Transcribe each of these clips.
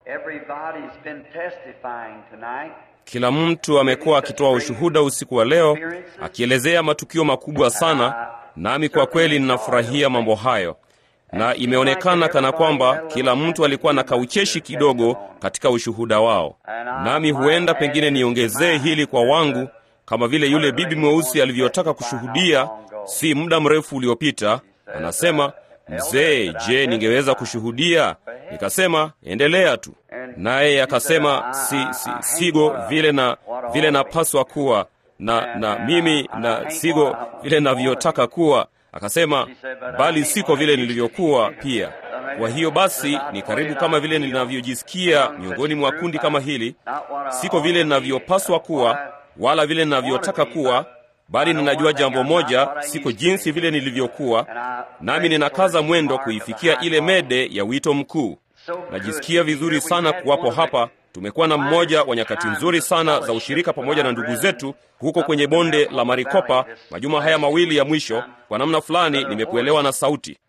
Everybody's been testifying tonight. Kila mtu amekuwa akitoa ushuhuda usiku wa leo, akielezea matukio makubwa sana, nami kwa kweli ninafurahia mambo hayo, na imeonekana kana kwamba kila mtu alikuwa na kaucheshi kidogo katika ushuhuda wao. Nami huenda pengine niongezee hili kwa wangu, kama vile yule bibi mweusi alivyotaka kushuhudia si muda mrefu uliopita. Anasema, mzee, je, ningeweza kushuhudia? Nikasema, endelea tu. Naye akasema, si, si, sigo vile na vile napaswa kuwa na na mimi na sigo vile navyotaka kuwa. Akasema, bali siko vile nilivyokuwa pia. Kwa hiyo basi ni karibu kama vile ninavyojisikia miongoni mwa kundi kama hili. Siko vile ninavyopaswa kuwa wala vile ninavyotaka kuwa, bali ninajua jambo moja, siko jinsi vile nilivyokuwa, nami ninakaza mwendo kuifikia ile mede ya wito mkuu. Najisikia vizuri sana kuwapo hapa. Tumekuwa na mmoja wa nyakati nzuri sana za ushirika pamoja na ndugu zetu huko kwenye bonde la Marikopa majuma haya mawili ya mwisho. Kwa namna fulani nimekuelewa na sauti.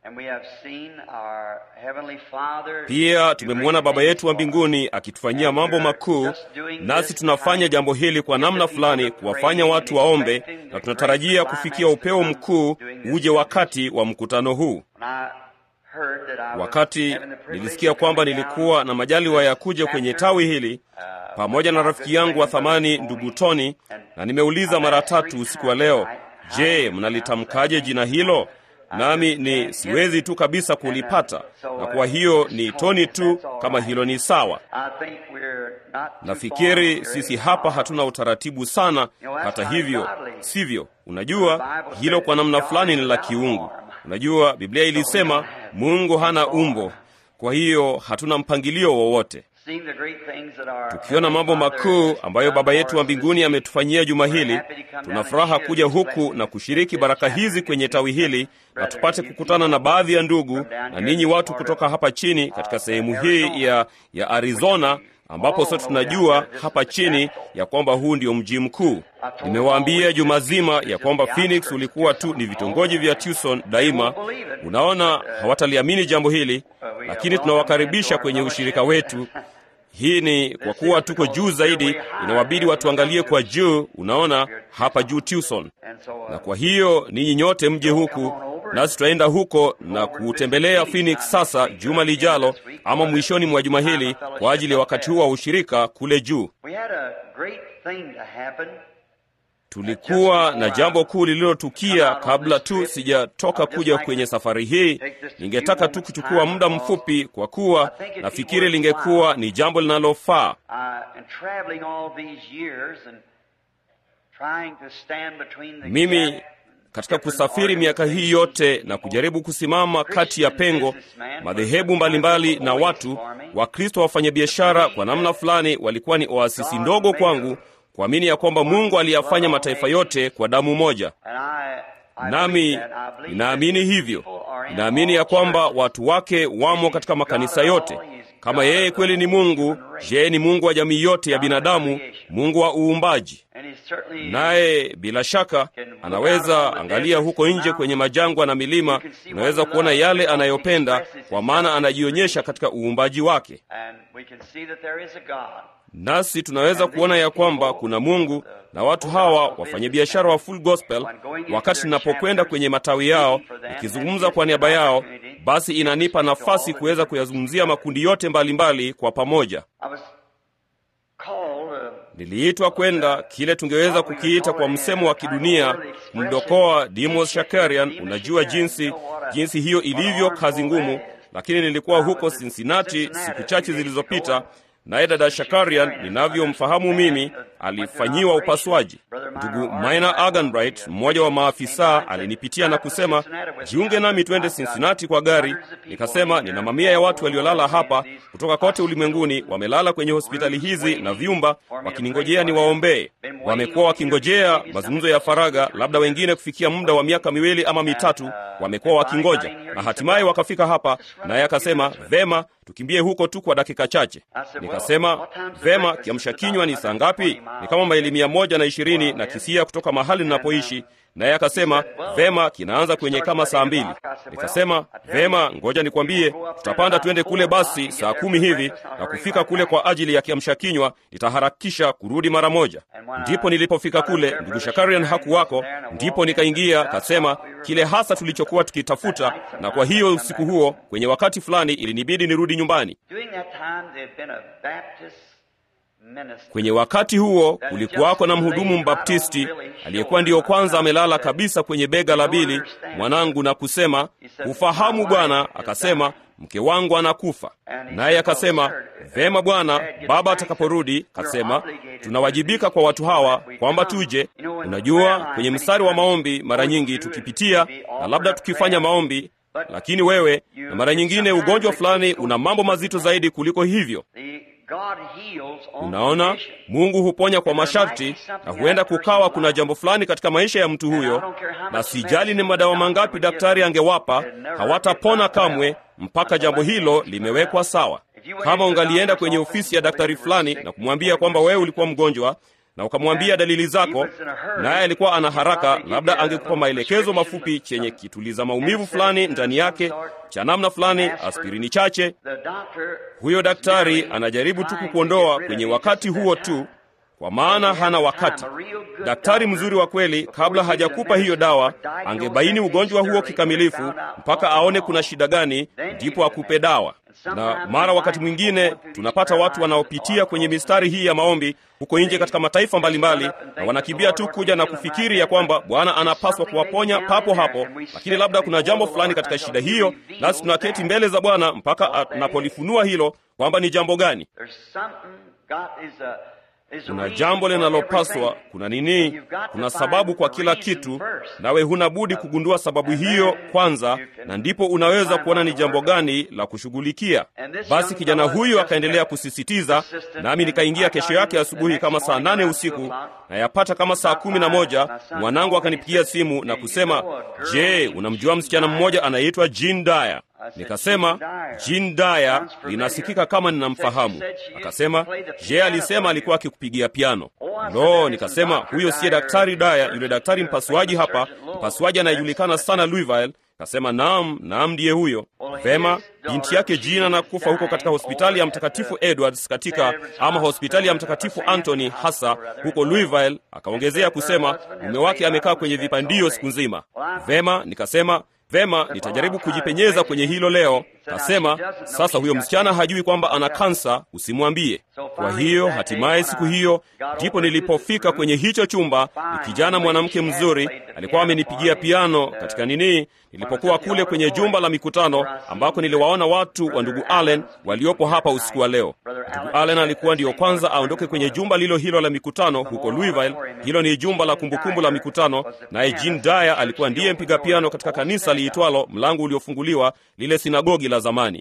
Pia tumemwona Baba yetu wa mbinguni akitufanyia mambo makuu, nasi tunafanya jambo hili kwa namna fulani kuwafanya watu waombe, na tunatarajia kufikia upeo mkuu uje wakati wa mkutano huu. Wakati nilisikia kwamba nilikuwa na majaliwa ya kuja kwenye tawi hili pamoja na rafiki yangu wa thamani ndugu Tony, na nimeuliza mara tatu usiku wa leo, je, mnalitamkaje jina hilo? Nami ni siwezi tu kabisa kulipata, na kwa hiyo ni Tony tu kama hilo ni sawa. Nafikiri sisi hapa hatuna utaratibu sana. Hata hivyo, sivyo? Unajua hilo kwa namna fulani ni la kiungu. Unajua Biblia ilisema Mungu hana umbo, kwa hiyo hatuna mpangilio wowote. Tukiona mambo makuu ambayo Baba yetu wa mbinguni ametufanyia juma hili, tuna furaha kuja huku na kushiriki baraka hizi kwenye tawi hili, na tupate kukutana na baadhi ya ndugu na ninyi watu kutoka hapa chini katika sehemu hii ya, ya Arizona ambapo sote tunajua hapa chini ya kwamba huu ndio mji mkuu. Nimewaambia juma zima ya kwamba Phoenix ulikuwa tu ni vitongoji vya Tucson daima. Unaona, hawataliamini jambo hili, lakini tunawakaribisha kwenye ushirika wetu. Hii ni kwa kuwa tuko juu zaidi, inawabidi watuangalie kwa juu. Unaona hapa juu Tucson, na kwa hiyo ninyi nyote mje huku nasi tutaenda huko na kuutembelea Phoenix sasa juma lijalo, ama mwishoni mwa juma hili kwa ajili ya wakati huu wa ushirika kule juu. Tulikuwa na jambo kuu lililotukia kabla tu sijatoka kuja kwenye safari hii. Ningetaka tu kuchukua muda mfupi, kwa kuwa nafikiri lingekuwa ni jambo linalofaa. Mimi katika kusafiri miaka hii yote na kujaribu kusimama kati ya pengo, madhehebu mbalimbali na watu Wakristo wafanyabiashara, kwa namna fulani walikuwa ni oasisi ndogo kwangu kuamini ya kwamba Mungu aliyafanya mataifa yote kwa damu moja. Nami ninaamini hivyo, ninaamini ya kwamba watu wake wamo katika makanisa yote. Kama yeye kweli ni Mungu, je, ni Mungu wa jamii yote ya binadamu, Mungu wa uumbaji. Naye bila shaka anaweza angalia huko nje kwenye majangwa na milima, unaweza kuona yale anayopenda, kwa maana anajionyesha katika uumbaji wake. Nasi tunaweza kuona ya kwamba kuna Mungu na watu hawa wafanyabiashara wa Full Gospel. Wakati ninapokwenda kwenye matawi yao nikizungumza kwa niaba yao, basi inanipa nafasi kuweza kuyazungumzia makundi yote mbalimbali mbali kwa pamoja. Niliitwa kwenda kile tungeweza kukiita kwa msemo wa kidunia kumdokoa Demos Shakarian. Unajua jinsi jinsi hiyo ilivyo kazi ngumu, lakini nilikuwa huko Cincinnati siku chache zilizopita naye dada Shakarian ninavyomfahamu mimi alifanyiwa upasuaji. Ndugu Minor Aganbright, mmoja wa maafisa, alinipitia na kusema jiunge nami twende Cincinnati kwa gari. Nikasema nina mamia ya watu waliolala hapa kutoka kote ulimwenguni, wamelala kwenye hospitali hizi na vyumba, wakiningojea niwaombee. Wamekuwa wakingojea mazungumzo ya faragha, labda wengine kufikia muda wa miaka miwili ama mitatu, wamekuwa wakingoja na hatimaye wakafika hapa. Naye akasema vema, tukimbie huko tu kwa dakika chache. Nikasema vema, kiamsha kinywa ni saa ngapi? Ni kama maili mia moja na ishirini na kisia kutoka mahali ninapoishi. Naye akasema vema, kinaanza kwenye kama saa mbili. Nikasema vema, ngoja nikwambie, tutapanda twende kule basi saa kumi hivi na kufika kule kwa ajili ya kiamsha kinywa, nitaharakisha kurudi mara moja. Ndipo nilipofika kule, ndugu Shakarian hakuwako, ndipo nikaingia, kasema kile hasa tulichokuwa tukitafuta, na kwa hiyo usiku huo kwenye wakati fulani ilinibidi nirudi nyumbani. Kwenye wakati huo kulikuwako na mhudumu mbaptisti aliyekuwa ndiyo kwanza amelala kabisa kwenye bega la Bili mwanangu, na kusema ufahamu Bwana, akasema mke wangu anakufa. Naye akasema vema Bwana, baba atakaporudi, kasema tunawajibika kwa watu hawa kwamba tuje. Unajua, kwenye mstari wa maombi mara nyingi tukipitia na labda tukifanya maombi, lakini wewe na mara nyingine ugonjwa fulani una mambo mazito zaidi kuliko hivyo. Unaona, Mungu huponya kwa masharti, na huenda kukawa kuna jambo fulani katika maisha ya mtu huyo, na sijali ni madawa mangapi daktari angewapa, hawatapona kamwe mpaka jambo hilo limewekwa sawa. Kama ungalienda kwenye ofisi ya daktari fulani na kumwambia kwamba wewe ulikuwa mgonjwa na ukamwambia dalili zako, naye alikuwa ana haraka, labda angekupa maelekezo mafupi chenye kituliza maumivu fulani ndani yake cha namna fulani, aspirini chache. Huyo daktari anajaribu tu kukuondoa kwenye wakati huo tu, kwa maana hana wakati. Daktari mzuri wa kweli, kabla hajakupa hiyo dawa, angebaini ugonjwa huo kikamilifu mpaka aone kuna shida gani, ndipo akupe dawa. Na mara wakati mwingine tunapata watu wanaopitia kwenye mistari hii ya maombi huko nje katika mataifa mbalimbali, na wanakimbia tu kuja na kufikiri ya kwamba Bwana anapaswa kuwaponya papo hapo, lakini labda kuna jambo fulani katika shida hiyo, nasi tunaketi mbele za Bwana mpaka anapolifunua hilo kwamba ni jambo gani. Kuna jambo linalopaswa, kuna nini? Kuna sababu kwa kila kitu, nawe huna budi kugundua sababu hiyo kwanza, na ndipo unaweza kuona ni jambo gani la kushughulikia. Basi kijana huyu akaendelea kusisitiza, nami nikaingia kesho yake asubuhi kama saa nane usiku na yapata kama saa kumi na moja mwanangu akanipigia simu na kusema, je, unamjua msichana mmoja anayeitwa Jean Dyer? Nikasema Jean Dyer linasikika kama ninamfahamu. Akasema je, alisema alikuwa akikupigia piano? Lo, nikasema huyo siye daktari Dyer, yule daktari mpasuaji hapa, mpasuaji anayejulikana sana Louisville. Kasema naam, naam, ndiye huyo. Vema, binti yake Jean anakufa huko katika hospitali ya Mtakatifu Edwards katika ama hospitali ya Mtakatifu Anthony hasa huko Louisville. Akaongezea kusema mume wake amekaa kwenye vipandio siku nzima. Vema, nikasema Vema, nitajaribu kujipenyeza kwenye hilo leo. Kasema sasa, huyo msichana hajui kwamba ana kansa, usimwambie. Kwa hiyo hatimaye siku hiyo ndipo nilipofika kwenye hicho chumba. Ni kijana mwanamke mzuri, alikuwa amenipigia piano katika nini, nilipokuwa kule kwenye jumba la mikutano ambako niliwaona watu wa ndugu Allen waliopo hapa usiku wa leo. Ndugu Allen alikuwa ndiyo kwanza aondoke kwenye jumba lilo hilo la mikutano huko Louisville. Hilo ni jumba la kumbukumbu la mikutano, naye Jean Dyer alikuwa ndiye mpiga piano katika kanisa liitwalo Mlango Uliofunguliwa, lile sinagogi la zamani.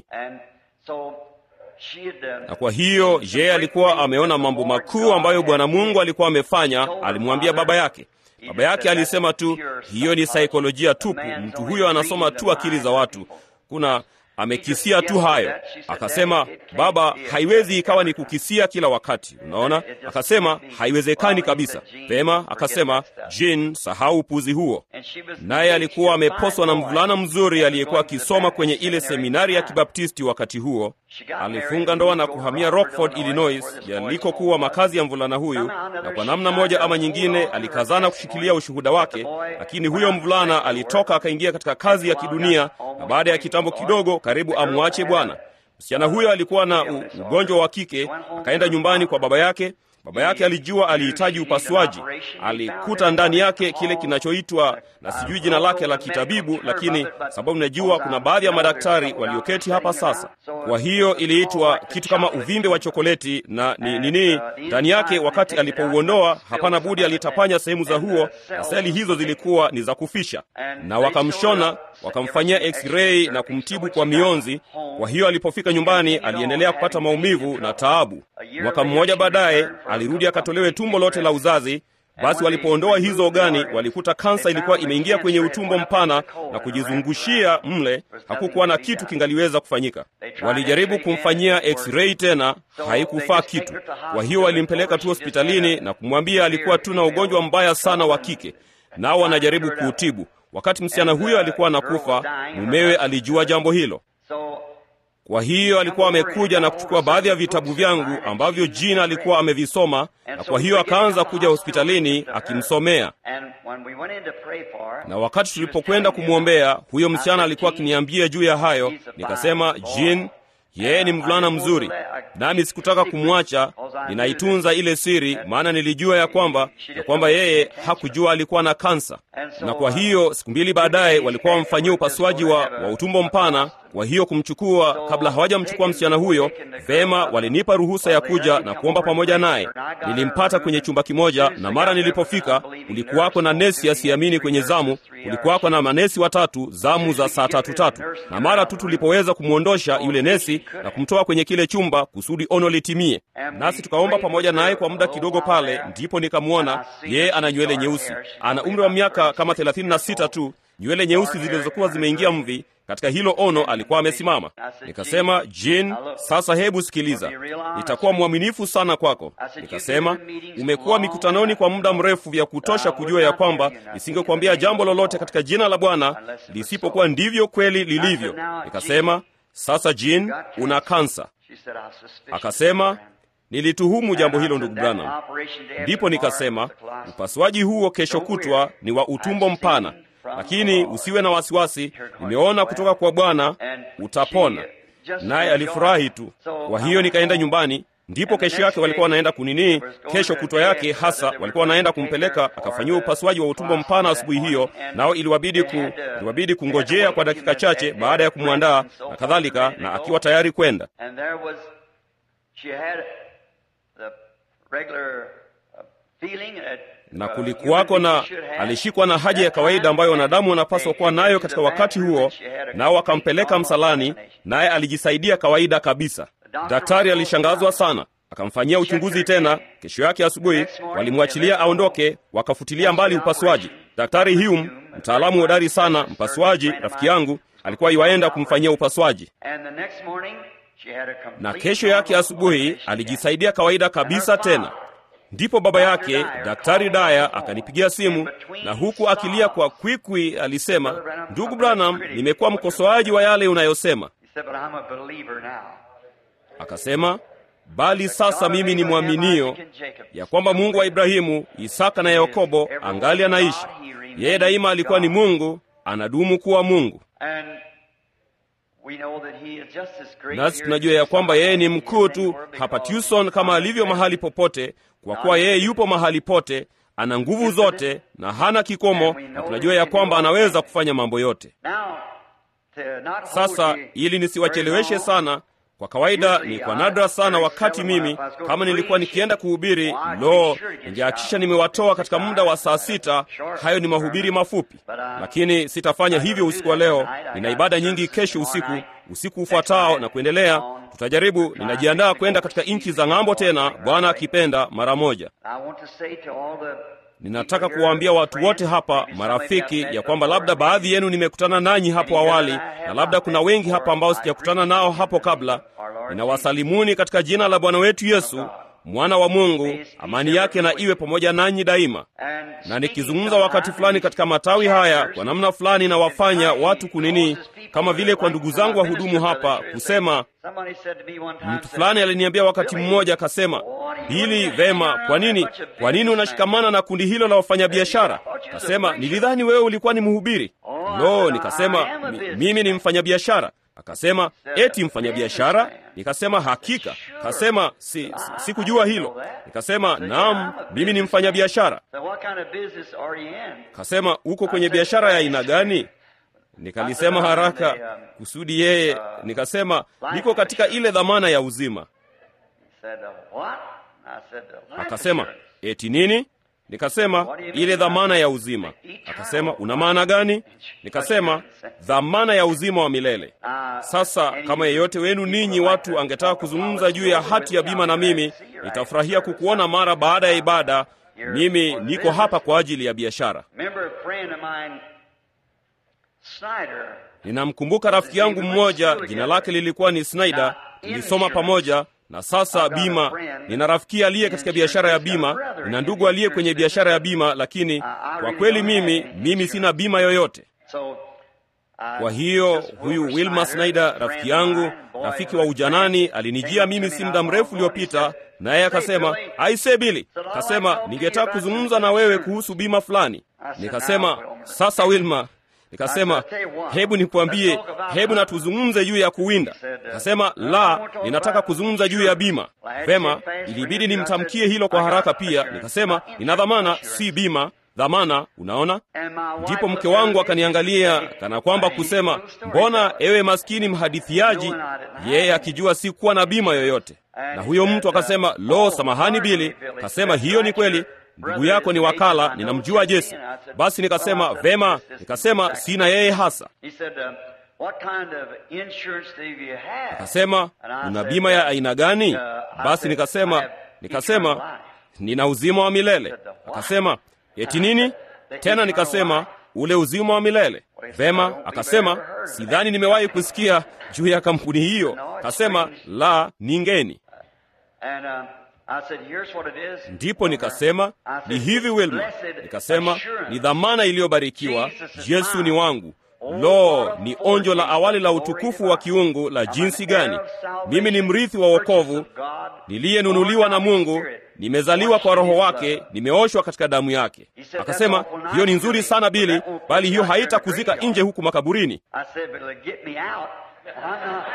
Na kwa hiyo yeye alikuwa ameona mambo makuu ambayo Bwana Mungu alikuwa amefanya. Alimwambia baba yake. Baba yake alisema tu, hiyo ni saikolojia tupu, mtu huyo anasoma tu akili za watu, kuna amekisia tu hayo. Akasema, baba, haiwezi ikawa ni kukisia kila wakati, unaona. Akasema haiwezekani kabisa. Vema, akasema Jean, sahau upuzi huo. Naye alikuwa ameposwa na mvulana mzuri aliyekuwa akisoma kwenye ile seminari ya Kibaptisti wakati huo. Alifunga ndoa na kuhamia Rockford, Illinois, yalikokuwa makazi ya mvulana huyu, na kwa namna moja ama nyingine alikazana kushikilia ushuhuda wake, lakini huyo mvulana alitoka akaingia katika kazi ya kidunia, na baada ya kitambo kidogo karibu amwache Bwana. Msichana huyo alikuwa na ugonjwa wa kike, akaenda nyumbani kwa baba yake. Baba yake alijua alihitaji upasuaji. Alikuta ndani yake kile kinachoitwa na sijui jina lake la kitabibu, lakini sababu najua kuna baadhi ya madaktari walioketi hapa sasa. Kwa hiyo iliitwa kitu kama uvimbe wa chokoleti na ni nini ndani yake. Wakati alipouondoa, hapana budi alitapanya sehemu za huo, na seli hizo zilikuwa ni za kufisha, na wakamshona, wakamfanyia x-ray na kumtibu kwa mionzi. Kwa hiyo alipofika nyumbani, aliendelea kupata maumivu na taabu. Mwaka mmoja baadaye alirudi akatolewe tumbo lote la uzazi, Basi walipoondoa hizo ogani, walikuta kansa ilikuwa imeingia kwenye utumbo mpana na kujizungushia mle. Hakukuwa na kitu kingaliweza kufanyika. Walijaribu kumfanyia x-ray tena, haikufaa kitu. Kwa hiyo walimpeleka tu hospitalini na kumwambia alikuwa tu na ugonjwa mbaya sana wa kike, nao wanajaribu kuutibu. Wakati msichana huyo alikuwa anakufa, mumewe alijua jambo hilo. Kwa hiyo alikuwa amekuja na kuchukua baadhi ya vitabu vyangu ambavyo Jina alikuwa amevisoma, na kwa hiyo akaanza kuja hospitalini akimsomea. Na wakati tulipokwenda kumwombea, huyo msichana alikuwa akiniambia juu ya hayo, nikasema, Jean, yeye ni mvulana mzuri, nami sikutaka kumwacha. Ninaitunza ile siri, maana nilijua ya kwamba ya kwamba yeye hakujua alikuwa na kansa. Na kwa hiyo siku mbili baadaye walikuwa wamfanyia upasuaji wa, wa utumbo mpana. Kwa hiyo kumchukua, kabla hawajamchukua msichana huyo, vema, walinipa ruhusa ya kuja na kuomba pamoja naye. Nilimpata kwenye chumba kimoja, na mara nilipofika, kulikuwako na nesi asiamini kwenye zamu, kulikuwako na manesi watatu, zamu za saa tatu tatu, na mara tu tulipoweza kumwondosha yule nesi na kumtoa kwenye kile chumba kusudi ono litimie, nasi tukaomba pamoja naye kwa muda kidogo pale, ndipo nikamwona yeye ana nywele nyeusi, ana umri wa miaka kama thelathini na sita tu, nywele nyeusi zilizokuwa zimeingia mvi. Katika hilo ono alikuwa amesimama. Nikasema, Jean, sasa hebu sikiliza, nitakuwa mwaminifu sana kwako. Nikasema, umekuwa mikutanoni kwa muda mrefu vya kutosha kujua ya kwamba nisingekuambia jambo lolote katika jina la Bwana lisipokuwa ndivyo kweli lilivyo. Nikasema, sasa Jean, una kansa. Akasema, nilituhumu jambo hilo ndugu Branham. Ndipo nikasema, upasuaji huo kesho kutwa ni wa utumbo mpana lakini usiwe na wasiwasi, nimeona kutoka kwa Bwana utapona. Naye alifurahi tu. Kwa hiyo nikaenda nyumbani. Ndipo kesho yake walikuwa wanaenda kunini, kesho kutwa yake hasa walikuwa wanaenda kumpeleka akafanyiwa upasuaji wa utumbo mpana asubuhi hiyo, nao iliwabidi ku, iliwabidi kungojea kwa dakika chache baada ya kumwandaa na kadhalika, na akiwa tayari kwenda na kulikuwako na alishikwa na haja ya kawaida ambayo wanadamu wanapaswa kuwa nayo katika wakati huo, nao wakampeleka msalani, naye alijisaidia kawaida kabisa. Daktari alishangazwa sana, akamfanyia uchunguzi tena. Kesho yake asubuhi walimwachilia aondoke, wakafutilia mbali upasuaji. Daktari Hume, mtaalamu hodari sana, mpasuaji, rafiki yangu, alikuwa iwaenda kumfanyia upasuaji, na kesho yake asubuhi alijisaidia kawaida kabisa tena. Ndipo baba yake Daktari Daya akanipigia simu na huku akilia kwa kwikwi alisema, ndugu Branham, nimekuwa mkosoaji wa yale unayosema. Akasema, bali sasa mimi ni mwaminio ya kwamba Mungu wa Ibrahimu, Isaka na Yakobo angali anaishi. Yeye daima alikuwa ni Mungu, anadumu kuwa Mungu. Nasi tunajua ya kwamba yeye ni mkuu tu hapa Tucson kama alivyo mahali popote, kwa kuwa yeye yupo mahali pote, ana nguvu zote na hana kikomo, na tunajua ya kwamba anaweza kufanya mambo yote. Sasa ili nisiwacheleweshe sana, kwa kawaida ni kwa nadra sana wakati mimi kama nilikuwa nikienda kuhubiri, lo, ningehakikisha nimewatoa katika muda wa saa sita. Hayo ni mahubiri mafupi, lakini sitafanya hivyo usiku wa leo. Nina ibada nyingi kesho usiku, usiku ufuatao na kuendelea. Tutajaribu, ninajiandaa kwenda katika nchi za ng'ambo tena, Bwana akipenda, mara moja. Ninataka kuwaambia watu wote hapa, marafiki, ya kwamba labda baadhi yenu nimekutana nanyi hapo awali, na labda kuna wengi hapa ambao sijakutana nao hapo kabla. Ninawasalimuni katika jina la Bwana wetu Yesu, mwana wa Mungu. Amani yake na iwe pamoja nanyi daima. Na nikizungumza wakati fulani katika matawi haya, kwa namna fulani nawafanya watu kunini, kama vile kwa ndugu zangu wahudumu hapa kusema. Mtu fulani aliniambia wakati mmoja, akasema hili vema, kwa nini, kwa nini unashikamana na kundi hilo la wafanyabiashara? Kasema nilidhani wewe ulikuwa ni mhubiri. Lo, nikasema mimi ni mfanyabiashara. Akasema eti mfanyabiashara? Nikasema hakika. Kasema si, si, sikujua hilo. Nikasema naam, mimi ni mfanyabiashara. Kasema uko kwenye biashara ya aina gani? Nikalisema haraka kusudi yeye, nikasema niko katika ile dhamana ya uzima. Akasema eti nini? Nikasema ile dhamana ya uzima. Akasema una maana gani? Nikasema dhamana ya uzima wa milele. Sasa kama yeyote wenu ninyi watu angetaka kuzungumza juu ya hati ya bima na mimi, nitafurahia kukuona mara baada ya ibada, here mimi for the niko business. hapa kwa ajili ya biashara. Remember a friend of mine, Snyder. Ninamkumbuka rafiki yangu mmoja, jina lake lilikuwa ni Snyder. Tulisoma pamoja na sasa bima. Nina rafiki aliye katika biashara ya bima, nina ndugu aliye kwenye biashara ya bima, lakini kwa kweli mimi mimi sina bima yoyote. So, uh, Kwa hiyo this huyu Wilmer Wilma Snyder, a friend rafiki of yangu, mine, boy, rafiki wa ujanani, alinijia mimi si muda mrefu uliopita, naye akasema, aise Bili, kasema ningetaka kuzungumza na wewe kuhusu bima fulani. Nikasema, sasa Wilma, nikasema hebu nikuambie, hebu na tuzungumze juu ya kuwinda. Akasema la, ninataka kuzungumza juu ya bima. Vema, ilibidi nimtamkie hilo kwa haraka pia. Nikasema nina dhamana, si bima, dhamana. Unaona? Ndipo mke wangu akaniangalia kana kwamba kusema, mbona ewe maskini mhadithiaji, yeye akijua si kuwa na bima yoyote. Na huyo mtu akasema, lo, samahani Bili. Kasema hiyo ni kweli, ndugu yako ni wakala, ninamjua Jesi. Basi nikasema vema, nikasema sina yeye hasa. He said, um, what kind of insurance do you have? Akasema una bima ya aina gani? Basi nikasema nikasema nina uzima wa milele. Akasema eti nini tena? Nikasema ule uzima wa milele. Vema, akasema sidhani nimewahi kusikia juu ya kampuni hiyo. Akasema la, ningeni. And um, I said, here's what it is. Ndipo nikasema ni hivi Wilma, nikasema ni dhamana iliyobarikiwa, Yesu ni wangu. Lo, ni onjo la awali la utukufu wa kiungu la jinsi gani! Mimi ni mrithi wa wokovu, niliyenunuliwa na Mungu, nimezaliwa kwa Roho wake, nimeoshwa katika damu yake. Akasema hiyo ni nzuri sana Bili, bali hiyo haitakuzika nje huku makaburini. I said, but it'll get me out. I'm not.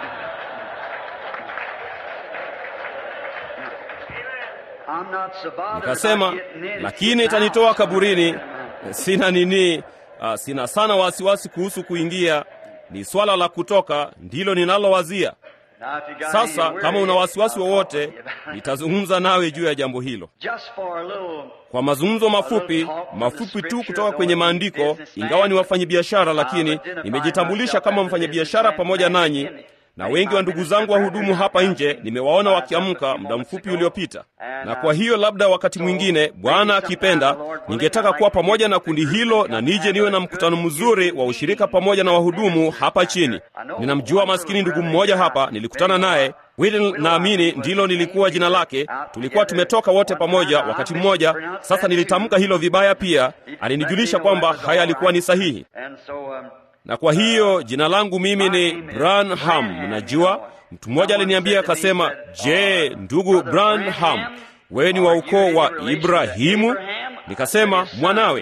I'm not so bothered Nikasema about getting in. lakini itanitoa kaburini, sina nini, uh, sina sana wasiwasi kuhusu kuingia, ni swala la kutoka ndilo ninalowazia. Now, if you got Sasa any kama una worries, wasiwasi I'll talk wowote, to you about it. nitazungumza nawe juu ya jambo hilo Just for a little kwa mazungumzo mafupi mafupi tu kutoka kwenye maandiko. Ingawa ni wafanyabiashara, lakini nimejitambulisha kama mfanyabiashara pamoja nanyi, na wengi wa ndugu zangu wahudumu hapa nje nimewaona wakiamka muda mfupi uliopita, na kwa hiyo labda wakati mwingine, Bwana akipenda, ningetaka kuwa pamoja na kundi hilo na nije niwe na mkutano mzuri wa ushirika pamoja na wahudumu hapa chini. Ninamjua maskini ndugu mmoja hapa, nilikutana naye Whitney, naamini ndilo lilikuwa jina lake. Tulikuwa tumetoka wote pamoja wakati mmoja. Sasa nilitamka hilo vibaya pia, alinijulisha kwamba haya alikuwa ni sahihi And so, um, na kwa hiyo jina langu mimi ni Branham. Mnajua, mtu mmoja aliniambia akasema, je, ndugu Branham, wewe ni wa ukoo wa Ibrahimu? Nikasema mwanawe.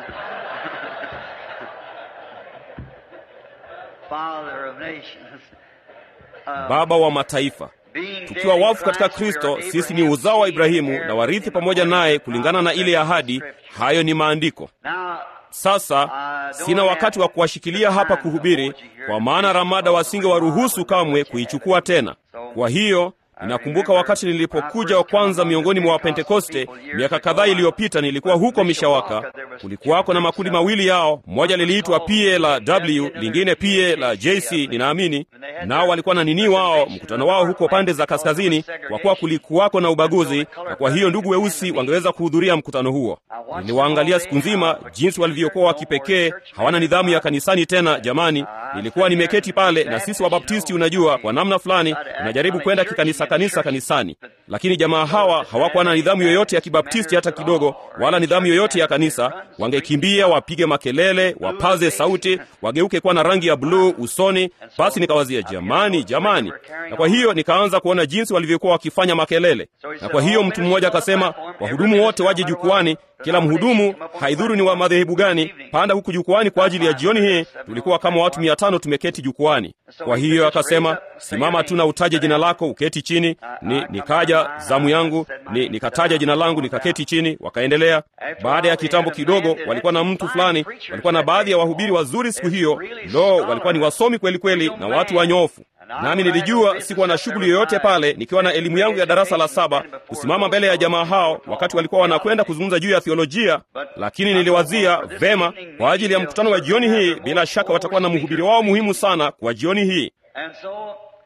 Father of nations. Uh, Baba wa mataifa. being Tukiwa dead in wafu katika Christ, Kristo, we are sisi ni uzao wa Ibrahimu na warithi pamoja naye kulingana na ile ahadi. Hayo ni maandiko. Now, Sasa sina wakati wa kuwashikilia hapa kuhubiri, kwa maana Ramada wasinge waruhusu kamwe kuichukua tena. Kwa hiyo ninakumbuka wakati nilipokuja wa kwanza miongoni mwa Wapentekoste miaka kadhaa iliyopita, nilikuwa huko Mishawaka. Kulikuwako na makundi mawili yao, moja liliitwa PA la W, lingine PA la JC ninaamini, nao walikuwa na nini wao, mkutano wao huko pande za kaskazini, kwa kuwa kulikuwako na ubaguzi, na kwa hiyo ndugu weusi wangeweza kuhudhuria mkutano huo. Niliwaangalia siku nzima jinsi walivyokuwa wa kipekee, hawana nidhamu ya kanisani tena. Jamani, nilikuwa nimeketi pale, na sisi Wabaptisti, unajua, kwa namna fulani tunajaribu kwenda kikanisa kanisa kanisani, lakini jamaa hawa hawakuwa na nidhamu yoyote ya kibaptisti hata kidogo, wala nidhamu yoyote ya kanisa. Wangekimbia, wapige makelele, wapaze sauti, wageuke kuwa na rangi ya bluu usoni. Basi nikawazia, jamani, jamani, na kwa hiyo nikaanza kuona jinsi walivyokuwa wakifanya makelele, na kwa hiyo mtu mmoja akasema, wahudumu wote waje jukwani kila mhudumu, haidhuru ni wa madhehebu gani, panda huku jukwani kwa ajili ya jioni hii. Tulikuwa kama watu mia tano tumeketi jukwani. Kwa hiyo akasema, simama tu na utaje jina lako, uketi chini. Ni nikaja zamu yangu, ni nikataja jina langu, nikaketi chini. Wakaendelea. Baada ya kitambo kidogo, walikuwa na mtu fulani, walikuwa na baadhi ya wahubiri wazuri siku hiyo. Lo, walikuwa ni wasomi kweli kweli na watu wanyofu nami nilijua sikuwa na shughuli yoyote pale, nikiwa na elimu yangu ya darasa la saba, kusimama mbele ya jamaa hao wakati walikuwa wanakwenda kuzungumza juu ya theolojia. Lakini niliwazia vema, kwa ajili ya mkutano wa jioni hii, bila shaka watakuwa na mhubiri wao muhimu sana kwa jioni hii. and so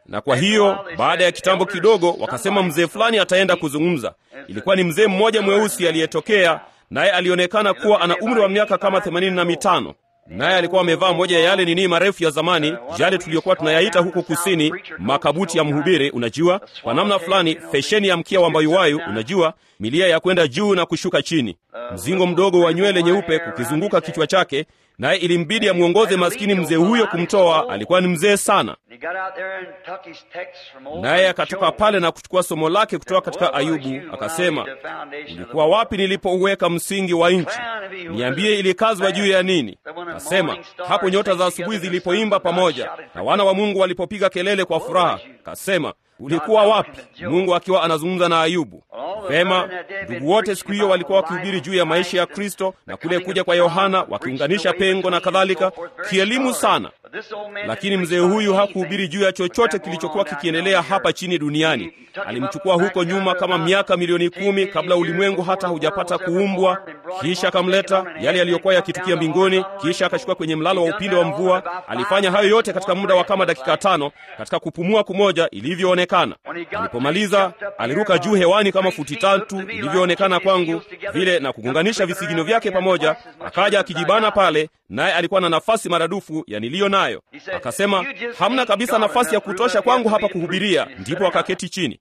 na kwa hiyo baada ya kitambo kidogo wakasema mzee fulani ataenda kuzungumza. Ilikuwa ni mzee mmoja mweusi aliyetokea, naye alionekana kuwa ana umri wa miaka kama themanini na mitano naye alikuwa amevaa moja ya yale nini marefu ya zamani, yale tuliyokuwa tunayaita huko kusini makabuti ya mhubiri, unajua, kwa namna fulani fesheni ya mkia wa mbayuwayu, unajua, milia ya kwenda juu na kushuka chini, mzingo mdogo wa nywele nyeupe kukizunguka kichwa chake, naye ilimbidi amwongoze maskini mzee huyo kumtoa. Alikuwa ni mzee sana, naye akatoka pale na kuchukua somo lake kutoka katika Ayubu, akasema, ulikuwa wapi nilipouweka msingi wa nchi? Niambie, ilikazwa juu ya nini? Kasema, hapo nyota za asubuhi zilipoimba pamoja na wana wa Mungu walipopiga kelele kwa furaha. Kasema, ulikuwa wapi? Mungu akiwa anazungumza na Ayubu. Vema, ndugu wote siku hiyo walikuwa wakihubiri juu ya maisha ya Kristo na kule kuja kwa Yohana, wakiunganisha pengo na kadhalika, kielimu sana. Lakini mzee huyu hakuhubiri juu ya chochote kilichokuwa kikiendelea hapa chini duniani. Alimchukua huko nyuma kama miaka milioni kumi kabla ulimwengu hata hujapata kuumbwa, kisha akamleta yale yaliyokuwa yakitukia mbinguni, kisha akachukua kwenye mlalo wa upinde wa mvua. Alifanya hayo yote katika muda wa kama dakika tano, katika kupumua kumoja ilivyoonekana. Alipomaliza aliruka juu hewani kama futi tatu ilivyoonekana kwangu vile, na kugunganisha visigino vyake pamoja, akaja akijibana pale, naye alikuwa na nafasi maradufu ya niliyo nayo. Akasema, hamna kabisa nafasi ya kutosha kwangu hapa kuhubiria. Ndipo akaketi chini.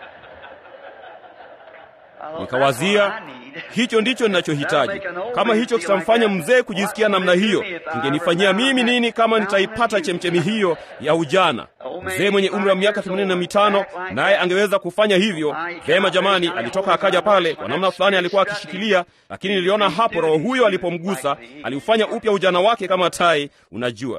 Nikawazia, hicho ndicho ninachohitaji. Kama hicho kitamfanya mzee kujisikia namna hiyo, kingenifanyia mimi nini kama nitaipata chemchemi hiyo ya ujana? Mzee mwenye umri wa miaka themanini na mitano naye angeweza kufanya hivyo vema. Jamani, alitoka akaja pale, kwa namna fulani alikuwa akishikilia, lakini niliona hapo roho huyo alipomgusa, aliufanya upya ujana wake kama tai. Unajua,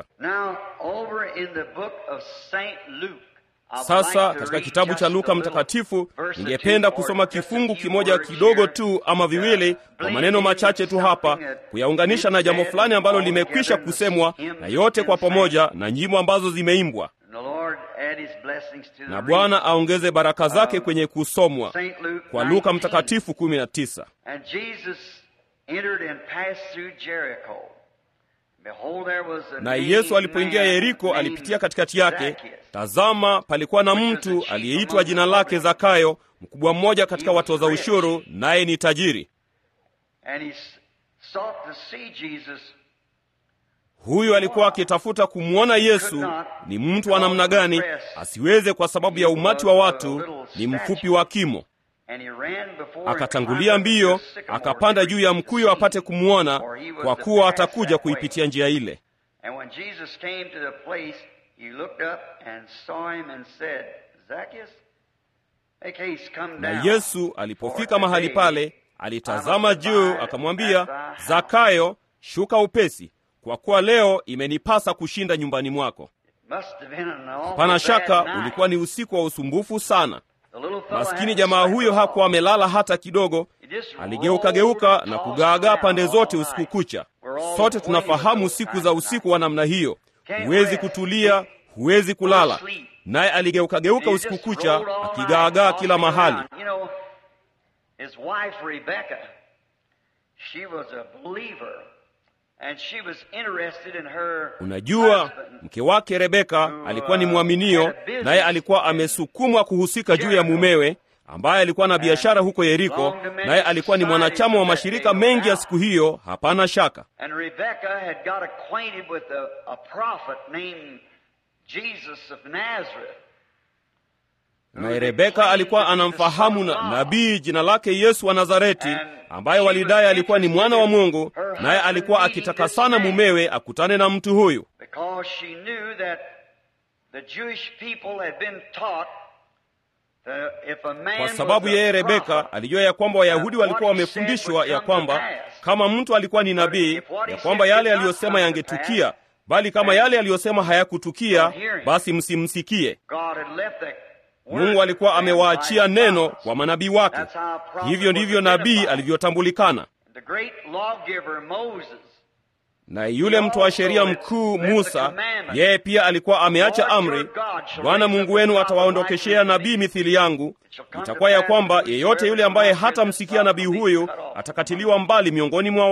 sasa katika kitabu cha Luka Mtakatifu, ningependa kusoma kifungu kimoja kidogo tu ama viwili, kwa maneno machache tu hapa, kuyaunganisha na jambo fulani ambalo limekwisha kusemwa na yote kwa pamoja, na nyimbo ambazo zimeimbwa na Bwana aongeze baraka zake kwenye kusomwa kwa Luka Mtakatifu 19. Na Yesu alipoingia Yeriko, alipitia katikati yake. Tazama, palikuwa na mtu aliyeitwa jina lake Zakayo, mkubwa mmoja katika watoza ushuru, naye ni tajiri. Huyu alikuwa akitafuta kumwona Yesu ni mtu wa namna gani, asiweze kwa sababu ya umati wa watu, ni mfupi wa kimo. Akatangulia mbio, akapanda juu ya mkuyu apate kumwona, kwa kuwa atakuja kuipitia njia ile. Na Yesu alipofika mahali pale, alitazama juu, akamwambia, Zakayo, shuka upesi kwa kuwa leo imenipasa kushinda nyumbani mwako. Hapana shaka ulikuwa ni usiku wa usumbufu sana. Maskini jamaa huyo hakuwa amelala hata kidogo, aligeukageuka na kugaagaa pande zote usiku kucha. Sote tunafahamu siku za usiku wa namna hiyo, huwezi kutulia, huwezi kulala. Naye aligeukageuka usiku kucha akigaagaa kila mahali. Unajua, mke wake Rebeka alikuwa ni mwaminio, naye alikuwa amesukumwa kuhusika juu ya mumewe ambaye alikuwa na biashara huko Yeriko, naye alikuwa ni mwanachama wa mashirika mengi ya siku hiyo, hapana shaka. Naye Rebeka alikuwa anamfahamu na nabii jina lake Yesu wa Nazareti, ambaye walidai alikuwa ni mwana wa Mungu, naye alikuwa akitaka sana mumewe akutane na mtu huyu, kwa sababu yeye Rebeka alijua ya kwamba Wayahudi walikuwa wamefundishwa ya kwamba kama mtu alikuwa ni nabii, ya kwamba yale aliyosema yangetukia, bali kama yale aliyosema hayakutukia, basi msimsikie. Mungu alikuwa amewaachia neno kwa manabii wake. Hivyo ndivyo nabii alivyotambulikana. Na yule mtu wa sheria mkuu Musa, yeye pia alikuwa ameacha amri, Bwana Mungu wenu atawaondokeshea nabii mithili yangu. Itakuwa ya kwamba yeyote yule ambaye hatamsikia nabii huyu atakatiliwa mbali miongoni mwa watu.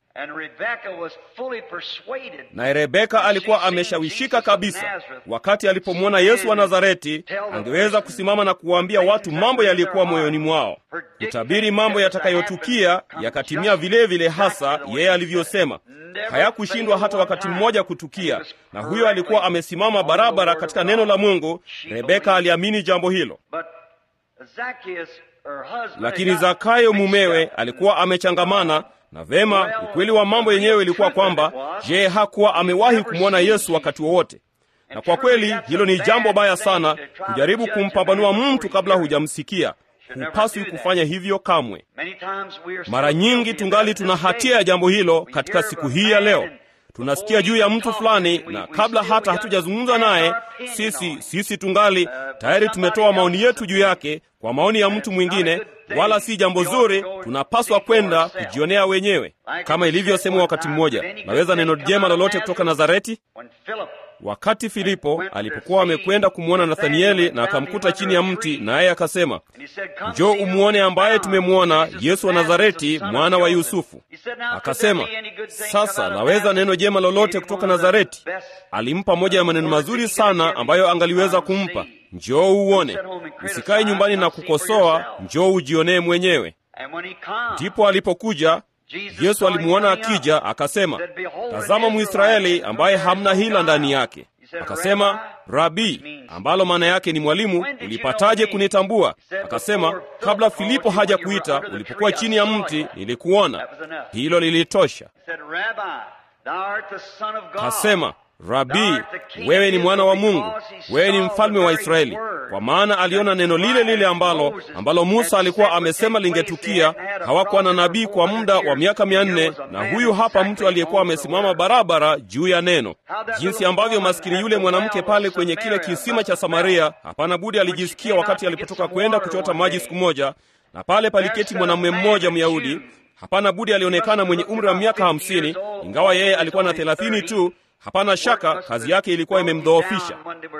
And Rebecca was fully persuaded. naye rebeka alikuwa ameshawishika kabisa wakati alipomwona yesu wa nazareti angeweza kusimama na kuwaambia watu mambo yaliyokuwa moyoni mwao kutabiri mambo yatakayotukia yakatimia vile vile hasa yeye alivyosema hayakushindwa hata wakati mmoja kutukia na huyo alikuwa amesimama barabara katika neno la mungu rebeka aliamini jambo hilo But Zacchaeus, her husband, lakini had got zakayo mixed mumewe up. alikuwa amechangamana na vema ukweli wa mambo yenyewe ilikuwa kwamba je hakuwa amewahi kumwona yesu wakati wowote na kwa kweli hilo ni jambo baya sana kujaribu kumpambanua mtu kabla hujamsikia hupaswi kufanya hivyo kamwe Many times we are so mara nyingi guilty tungali of tuna this hatia ya mistake. jambo hilo We katika hear siku of a hii ya man leo and tunasikia juu ya mtu fulani na kabla hata hatujazungumza naye sisi sisi tungali tayari tumetoa maoni yetu juu yake kwa maoni ya mtu mwingine wala si jambo zuri tunapaswa kwenda kujionea wenyewe kama ilivyosemwa wakati mmoja naweza neno jema lolote kutoka nazareti When Philip wakati filipo alipokuwa amekwenda kumwona nathanieli na akamkuta chini ya mti naye akasema and he said, "Come njoo see who umwone we ambaye found, tumemwona Jesus yesu wa of Nazareth, nazareti the son of mwana wa Joseph." yusufu He said, "Now, could akasema there be any good thing come sasa out of naweza Nazareth?" neno jema lolote Gave him kutoka one of the nazareti best alimpa moja ya maneno mazuri sana ambayo angaliweza kumpa njoo uone usikae nyumbani na kukosoa njoo ujionee mwenyewe And when he come, ndipo alipokuja Jesus yesu saw him alimwona coming up. akija akasema Said, "Behold, an tazama mwisraeli Israelite, ambaye whom there hamna is no hila ndani guile." yake He said, akasema "Rabbi, rabii means- ambalo maana yake ni mwalimu When did you ulipataje know me?" kunitambua He said, akasema "Before Philip kabla called filipo you, haja when you were kuita under the ulipokuwa tree, chini I ya saw mti you." nilikuona That was enough. hilo lilitosha He said, Rabbi, thou art the son of God. kasema rabii Thou art the king wewe of ni mwana wa Israel, mungu because he wewe ni saw mfalme the wa very israeli word kwa maana aliona that neno lile lile ambalo Moses ambalo musa had alikuwa said would amesema take place. lingetukia They had had a hawakuwa na prophet nabii for kwa 400 muda wa years. miaka mia Here nne was a na man huyu hapa exactly mtu aliyekuwa on the amesimama word. barabara juu ya neno How that jinsi little ambavyo woman maskini at yule the mwanamke well pale of kwenye kile Samaria kisima must cha have samaria felt hapana budi when she alijisikia came wakati out to get alipotoka some kwenda water kuchota one maji day. siku moja na pale paliketi mwanamume mmoja myahudi hapana budi alionekana mwenye umri wa miaka hamsini ingawa yeye alikuwa na thelathini tu hapana shaka kazi yake ilikuwa imemdhoofisha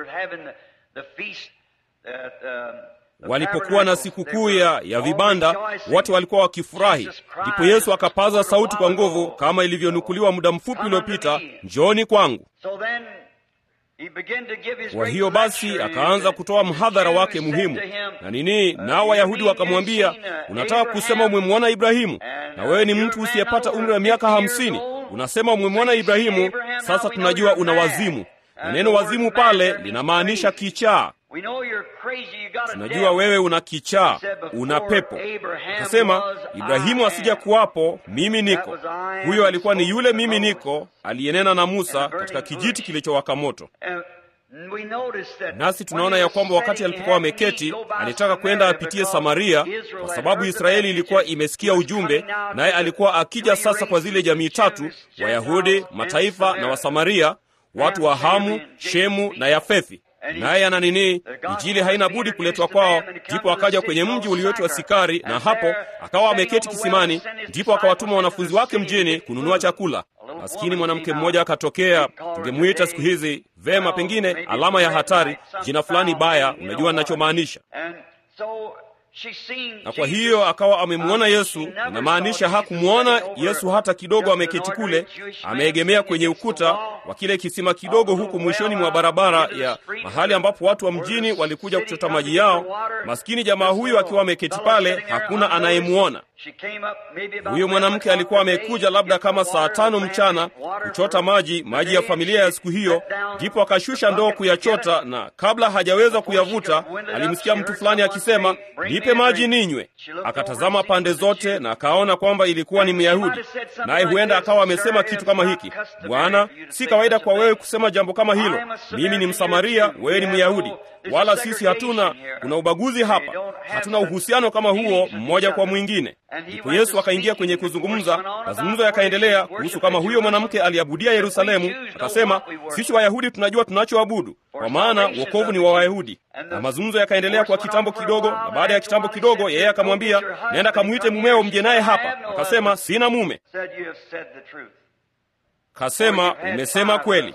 walipokuwa na sikukuu ya, ya vibanda wote walikuwa wakifurahi ndipo yesu akapaza sauti kwa nguvu kama ilivyonukuliwa muda mfupi uliopita njooni kwangu kwa hiyo basi akaanza kutoa mhadhara wake muhimu na nini nao wayahudi wakamwambia unataka kusema umemwona ibrahimu na wewe ni mtu usiyepata umri wa miaka hamsini unasema umemwona ibrahimu sasa tunajua una wazimu na neno wazimu pale linamaanisha kichaa tunajua wewe una kichaa una pepo akasema ibrahimu asija kuwapo mimi niko huyo alikuwa ni yule mimi niko aliyenena na musa katika kijiti kilichowaka moto nasi tunaona ya kwamba wakati alipokuwa ameketi alitaka kwenda apitie samaria kwa sababu israeli ilikuwa imesikia ujumbe naye alikuwa akija sasa kwa zile jamii tatu wayahudi mataifa na wasamaria watu wa hamu shemu na yafethi naye ana nini injili haina budi kuletwa kwao ndipo akaja kwenye mji ulioitwa sikari na hapo akawa ameketi kisimani ndipo akawatuma wanafunzi wake mjini kununua chakula maskini mwanamke mmoja akatokea tungemwita siku hizi vema pengine alama ya hatari jina fulani baya unajua ninachomaanisha na kwa hiyo akawa amemwona yesu inamaanisha hakumwona yesu hata kidogo ameketi kule ameegemea kwenye ukuta wa kile kisima kidogo huku mwishoni mwa barabara ya mahali ambapo watu wa mjini walikuja kuchota maji yao maskini jamaa huyu akiwa ameketi pale hakuna anayemwona huyo mwanamke alikuwa amekuja labda kama saa tano mchana kuchota maji maji ya familia ya siku hiyo ndipo akashusha ndoo kuyachota na kabla hajaweza kuyavuta alimsikia mtu fulani akisema nipe maji ninywe akatazama pande zote na akaona kwamba ilikuwa ni myahudi naye huenda akawa amesema kitu kama hiki bwana si kawaida kwa wewe kusema jambo kama hilo mimi ni msamaria wewe ni myahudi wala sisi hatuna kuna ubaguzi hapa hatuna uhusiano kama huo mmoja kwa mwingine ndipo yesu akaingia kwenye kuzungumza mazungumzo yakaendelea kuhusu kama huyo mwanamke aliabudia yerusalemu akasema sisi wayahudi tunajua tunachoabudu kwa maana wokovu ni wa wayahudi na mazungumzo yakaendelea kwa kitambo kidogo na baada ya kitambo kidogo yeye akamwambia nenda kamwite mumeo mje naye hapa akasema sina mume kasema umesema kweli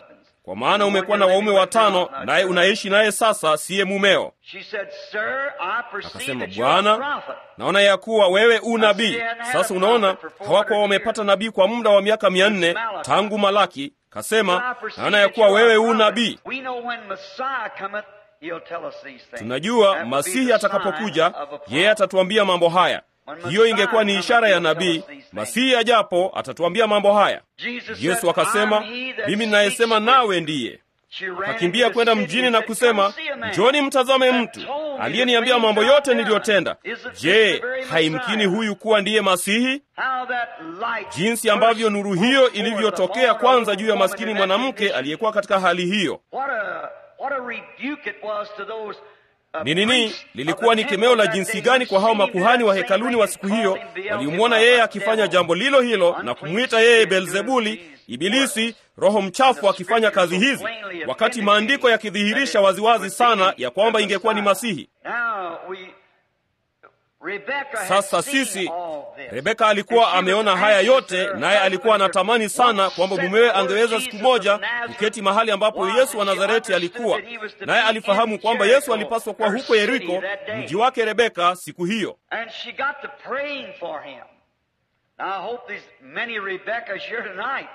kwa maana umekuwa na waume watano, naye unaishi naye sasa, siye mumeo. She said, Sir, I perceive Akasema, that you're a Bwana, prophet. naona ya kuwa wewe u nabii. Sasa unaona, hawakuwa wamepata nabii kwa muda wa miaka mia nne tangu Malaki. Kasema, naona ya kuwa wewe u nabii. We know when Messiah cometh, he'll tell us these things. Tunajua That will be Masihi the atakapokuja, sign of a prophet. yeye atatuambia mambo haya. Hiyo ingekuwa ni ishara ya nabii. Masihi ajapo atatuambia mambo haya. Jesus Yesu said, akasema, "I'm he that mimi ninayesema speaks with nawe you." ndiye. She ran Akakimbia into kwenda the city mjini and na said, kusema, "Come see a man njoni mtazame that mtu told me aliyeniambia the mambo things yote I've niliyotenda. done. Isn't this Je, the very haimkini Messiah? huyu kuwa ndiye Masihi? How that light Jinsi ambavyo nuru hiyo burst forth ilivyotokea upon kwanza a juu ya woman maskini in that mwanamke condition. aliyekuwa katika hali hiyo. What a, what a rebuke it was to those, uh, Ni nini? priests of Lilikuwa the ni temple kemeo la that jinsi they gani kwa hao received makuhani wa that hekaluni same wa thing siku and hiyo called him Beelzebub, waliomwona yeye the akifanya devil. jambo lilo hilo na Unclean kumwita yeye spirit doing Beelzebuli, these Ibilisi, roho mchafu akifanya kazi hizi, wakati maandiko yakidhihirisha waziwazi sana ya kwamba ingekuwa ni Masihi. Now we- Rebecca had Sasa seen sisi, all this. Rebeka alikuwa And she ameona was haya anxious yote, that her naye alikuwa husband anatamani sana would kwamba sit mumewe where angeweza Jesus siku of moja Nazareth kuketi mahali ambapo was. Yesu wa And she Nazareti understood alikuwa, that he was to naye be alifahamu in kwamba Jericho, Yesu alipaswa kuwa her huko city Yeriko, that day. mji wake Rebeka, siku hiyo. And she got to praying for him. Now I hope there's many Rebeccas here tonight.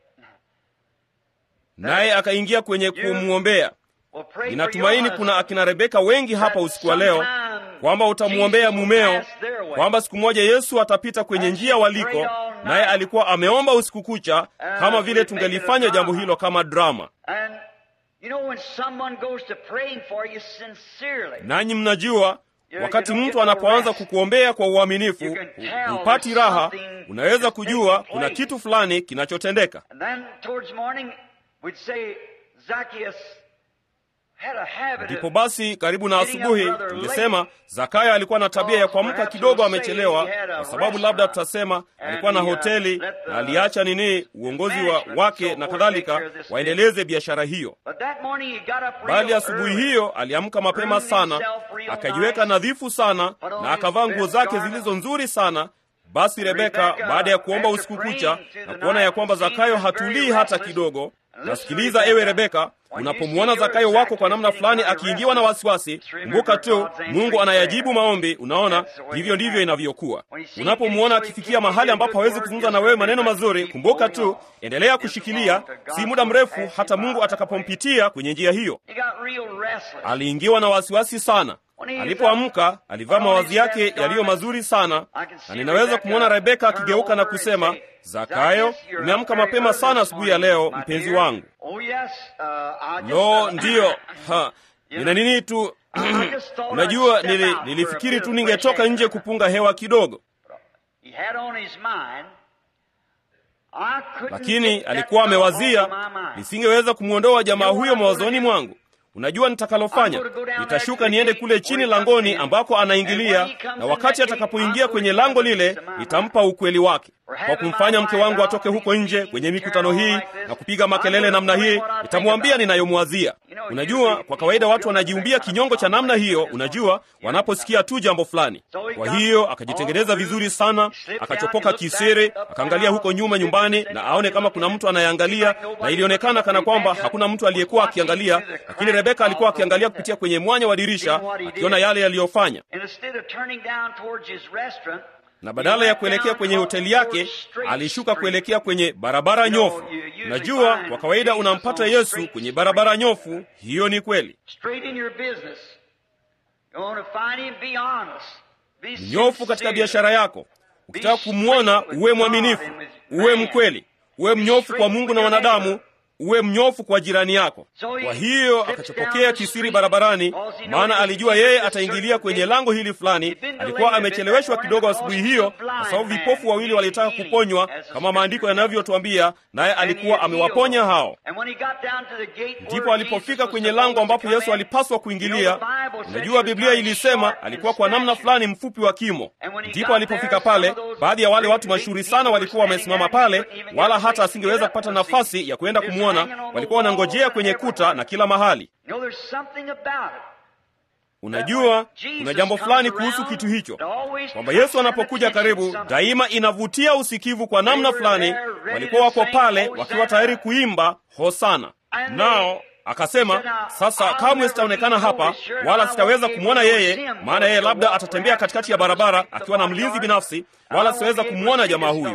Naye akaingia kwenye kumwombea. Well, pray for Ninatumaini your kuna husband. akina Rebeka wengi hapa usiku wa leo kwamba utamwombea mumeo, kwamba siku moja Yesu atapita kwenye njia waliko, naye alikuwa ameomba usiku kucha, kama vile tungelifanya jambo hilo kama drama. And you know when someone goes to praying for you sincerely, Nanyi mnajua wakati mtu anapoanza kukuombea kwa uaminifu, hupati raha, unaweza kujua kuna kitu fulani kinachotendeka. and then towards morning we'd say Zacchaeus had a habit Ndipo of basi karibu na asubuhi tungesema Zakayo alikuwa na tabia ya kuamka kidogo amechelewa, kwa sababu labda tutasema alikuwa na hoteli na aliacha nini uongozi wa wake na kadhalika waendeleze biashara hiyo. But that morning he got up Bali real asubuhi early. hiyo aliamka mapema sana, akajiweka nadhifu sana na akavaa nguo zake zilizo nzuri sana. Basi Rebeka, baada ya kuomba usiku kucha na kuona ya kwamba Zakayo hatulii hata kidogo, nasikiliza ewe Rebeka, unapomwona Zakayo wako kwa namna fulani akiingiwa na wasiwasi, kumbuka tu Mungu anayajibu maombi. Unaona, hivyo ndivyo inavyokuwa. Unapomwona akifikia mahali ambapo hawezi kuzungumza na wewe maneno mazuri, kumbuka tu, endelea kushikilia. Si muda mrefu hata Mungu atakapompitia kwenye njia hiyo. He got real restless. Aliingiwa na wasiwasi sana. Alipoamka alivaa mawazi yake yaliyo mazuri sana, na ninaweza kumwona Rebeka akigeuka na kusema, Zakayo, umeamka mapema sana asubuhi ya leo, mpenzi wangu. Oh yes, uh, I just, Lo, uh, ndiyo, ha, nina nini tu unajua, nili, nilifikiri tu ningetoka nje kupunga hewa kidogo, He had on his mind, I couldn't lakini get that alikuwa fellow amewazia off my mind. nisingeweza kumwondoa jamaa huyo mawazoni mwangu. Unajua nitakalofanya? Nitashuka niende kule chini langoni ambako anaingilia, na wakati atakapoingia kwenye lango lile, nitampa ukweli wake. Kwa kumfanya mke wangu atoke huko nje kwenye mikutano hii na kupiga makelele namna hii, nitamwambia ninayomwazia. Unajua, kwa kawaida watu wanajiumbia kinyongo cha namna hiyo, unajua, wanaposikia tu jambo fulani. Kwa hiyo akajitengeneza vizuri sana, akachopoka kisiri, akaangalia huko nyuma nyumbani na aone kama kuna mtu anayeangalia, na ilionekana kana kwamba hakuna mtu aliyekuwa akiangalia, lakini Rebeka alikuwa akiangalia kupitia kwenye mwanya wa dirisha, akiona yale yaliyofanya And instead of turning down towards his restaurant, na badala ya kuelekea kwenye hoteli yake alishuka kuelekea kwenye barabara nyofu. Unajua, kwa kawaida unampata Yesu kwenye barabara nyofu. Hiyo ni kweli. straight in your business. You want to find him, be honest. Be Nyofu katika sincere. biashara yako. Ukitaka kumwona, uwe mwaminifu, uwe mkweli, uwe mnyofu kwa Mungu na wanadamu, uwe mnyofu kwa jirani yako. Kwa hiyo akachopokea kisiri barabarani, maana alijua yeye ataingilia kwenye lango hili fulani. Alikuwa amecheleweshwa kidogo asubuhi hiyo, kwa sababu vipofu wawili walitaka kuponywa kama maandiko yanavyotuambia, naye alikuwa amewaponya hao. And when he got down to the gate Ndipo where alipofika Jesus was kwenye supposed lango ambapo to Yesu come in, alipaswa kuingilia. Unajua, Biblia ilisema alikuwa kwa namna fulani mfupi wa kimo. Ndipo alipofika pale, baadhi ya wale watu mashuhuri sana walikuwa wamesimama pale, wala hata asingeweza kupata nafasi ya kwenda kumwona. Walikuwa wanangojea kwenye kuta na kila mahali. You know, there's something about it. Unajua, kuna jambo fulani kuhusu kitu hicho, kwamba Yesu anapokuja karibu, daima inavutia usikivu kwa namna fulani. Walikuwa wako pale wakiwa tayari kuimba hosana. nao akasema sasa kamwe sitaonekana hapa wala sitaweza kumwona yeye maana yeye labda atatembea katikati ya barabara akiwa na mlinzi binafsi wala sitaweza kumwona jamaa huyu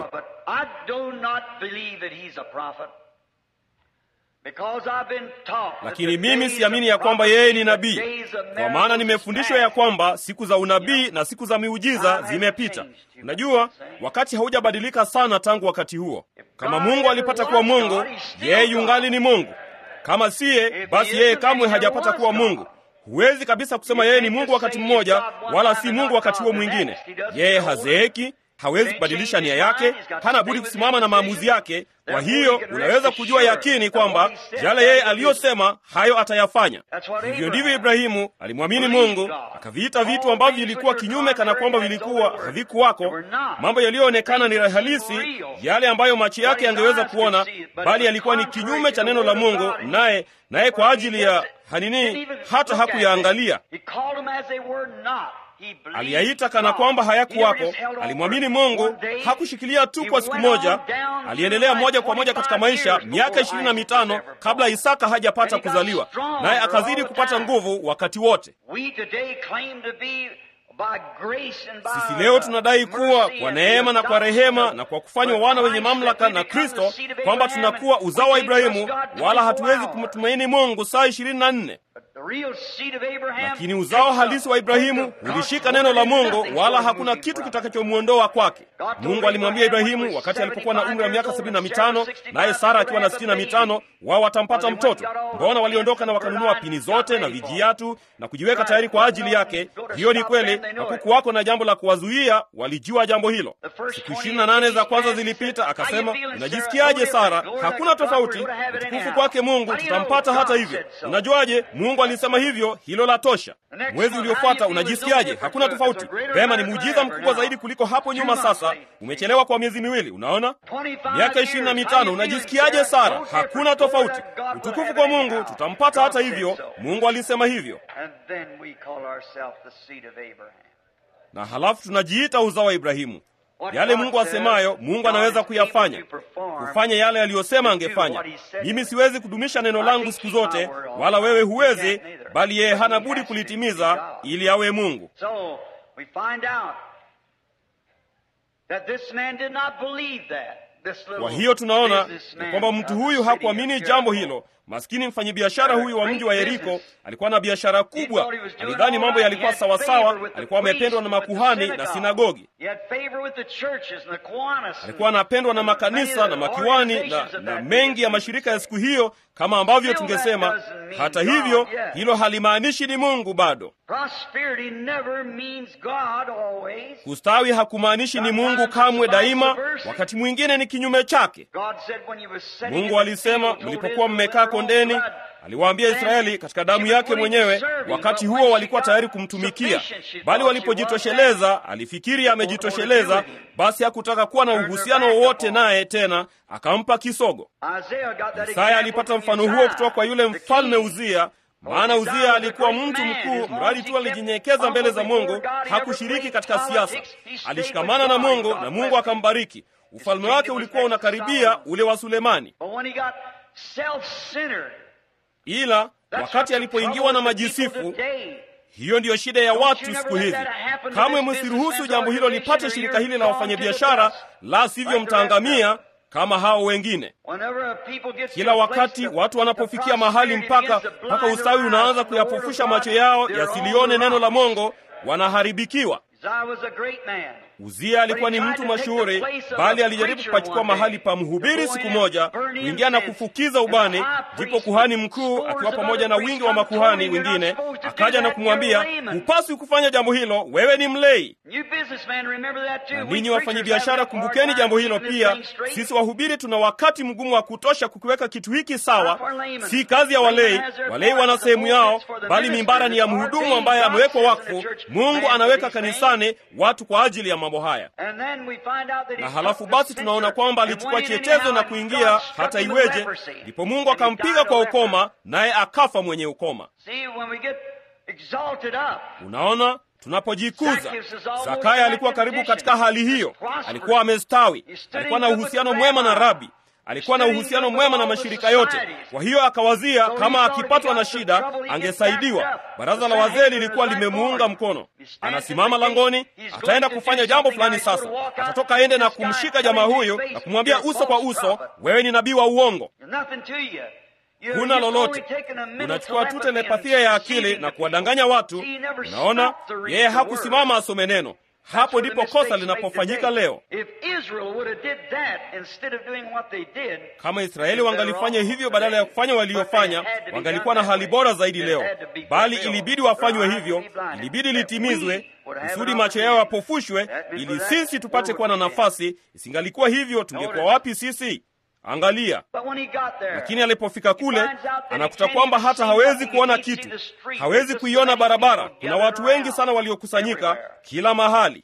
lakini mimi siamini ya kwamba yeye ni nabii kwa maana nimefundishwa ya kwamba siku za unabii na siku za miujiza zimepita unajua wakati haujabadilika sana tangu wakati huo kama mungu alipata kuwa mungu yeye yungali ni mungu kama siye basi yeye kamwe hajapata kuwa mungu huwezi kabisa kusema yeye ni mungu wakati mmoja wala si mungu wakati huo mwingine yeye hazeeki hawezi kubadilisha nia yake hana budi kusimama na maamuzi yake kwa hiyo unaweza kujua yakini kwamba yale yeye aliyosema hayo atayafanya hivyo ndivyo ibrahimu alimwamini mungu akaviita vitu ambavyo vilikuwa kinyume kana kwamba vilikuwa havikuwako mambo yaliyoonekana ni halisi yale ambayo macho yake yangeweza kuona bali yalikuwa ni kinyume cha neno la mungu naye naye kwa ajili ya hanini hata hakuyaangalia aliyaita kana kwamba hayakuwako alimwamini mungu hakushikilia tu kwa siku moja aliendelea moja kwa moja katika maisha miaka ishirini na mitano kabla isaka hajapata kuzaliwa naye akazidi kupata nguvu wakati wote sisi leo tunadai kuwa kwa neema na kwa rehema na kwa kufanywa wana wenye mamlaka na kristo kwamba tunakuwa uzao wa ibrahimu wala hatuwezi kumtumaini mungu saa ishirini na nne lakini uzao halisi wa ibrahimu ulishika neno la mungu wala hakuna kitu kitakachomwondoa kwake mungu alimwambia ibrahimu wakati alipokuwa na umri wa miaka sabini na mitano naye sara akiwa na sitini na mitano wao watampata mtoto mbona waliondoka na wakanunua pini zote na vijiatu na kujiweka tayari kwa ajili yake hiyo ni kweli hakukuwako na jambo la kuwazuia walijua jambo hilo siku ishirini na nane za kwanza zilipita akasema unajisikiaje sara hakuna tofauti utukufu kwake mungu tutampata hata hivyo unajuaje mungu alisema hivyo hilo la tosha mwezi uliofuata unajisikiaje hakuna tofauti vema ni muujiza mkubwa zaidi kuliko hapo nyuma sasa umechelewa kwa miezi miwili unaona miaka ishirini na mitano unajisikiaje sara hakuna tofauti utukufu kwa mungu tutampata hata hivyo mungu alisema hivyo na halafu tunajiita uzao wa ibrahimu yale mungu asemayo mungu anaweza kuyafanya kufanya yale aliyosema angefanya mimi siwezi kudumisha neno langu siku zote wala wewe huwezi bali yeye hana budi kulitimiza ili awe mungu kwa hiyo tunaona ya kwamba mtu huyu hakuamini jambo hilo maskini mfanyabiashara huyu wa mji wa yeriko alikuwa na biashara kubwa alidhani mambo yalikuwa sawasawa alikuwa amependwa na makuhani na sinagogi alikuwa anapendwa na makanisa na makiwani na, na mengi ya mashirika ya siku hiyo kama ambavyo tungesema hata hivyo hilo halimaanishi ni mungu bado kustawi hakumaanishi ni mungu kamwe daima wakati mwingine ni kinyume chake mungu alisema mlipokuwa mmekaa kondeni aliwaambia israeli katika damu yake mwenyewe wakati huo walikuwa tayari kumtumikia bali walipojitosheleza alifikiri amejitosheleza basi hakutaka kuwa na uhusiano wowote naye tena akampa kisogo isaya alipata mfano huo kutoka kwa yule mfalme uzia maana uzia alikuwa mtu mkuu mradi tu alijinyenyekeza mbele za mungu hakushiriki katika siasa alishikamana na mungu na mungu akambariki ufalme wake ulikuwa unakaribia ule wa sulemani ila wakati alipoingiwa na majisifu hiyo ndiyo shida ya watu siku hizi kamwe msiruhusu jambo hilo lipate shirika hili la wafanyabiashara la sivyo mtaangamia kama hao wengine kila wakati watu wanapofikia mahali mpaka mpaka ustawi unaanza kuyapofusha macho yao yasilione neno la mongo wanaharibikiwa uzia alikuwa ni mtu mashuhuri bali alijaribu kupachukua mahali pa mhubiri siku moja kuingia na kufukiza ubani ndipo kuhani mkuu akiwa pamoja na wingi wa makuhani wengine akaja na kumwambia hupaswi kufanya jambo hilo wewe ni mlei na ninyi wafanyabiashara kumbukeni jambo hilo pia sisi wahubiri tuna wakati mgumu wa kutosha kukiweka kitu hiki sawa si kazi ya walei walei wana sehemu yao bali mimbara ni ya mhudumu ambaye amewekwa wakfu mungu anaweka kanisani watu kwa ajili ya mambo haya na halafu basi tunaona kwamba alichukua chetezo na kuingia hata iweje ndipo mungu akampiga kwa ukoma naye akafa mwenye ukoma unaona tunapojikuza zakaya alikuwa karibu katika hali hiyo alikuwa amestawi alikuwa na uhusiano mwema na rabi alikuwa na uhusiano mwema na mashirika yote. Kwa hiyo akawazia kama akipatwa na shida angesaidiwa. Baraza la wazee lilikuwa limemuunga mkono. Anasimama langoni, ataenda kufanya jambo fulani. Sasa atatoka aende na kumshika jamaa huyo na kumwambia uso kwa uso, wewe ni nabii wa uongo. Huna lolote, unachukua tu telepathia ya akili na kuwadanganya watu. Unaona, yeye hakusimama asome neno. Hapo ndipo kosa linapofanyika leo. Kama Israeli wangalifanya hivyo badala ya kufanya waliofanya, wangalikuwa na hali bora zaidi leo, bali ilibidi wafanywe hivyo, ilibidi litimizwe kusudi macho yao yapofushwe, ili sisi tupate kuwa na nafasi. Isingalikuwa hivyo, tungekuwa wapi sisi? Angalia. Lakini alipofika kule, anakuta kwamba hata hawezi kuona kitu, hawezi kuiona barabara. Kuna watu wengi sana waliokusanyika kila mahali.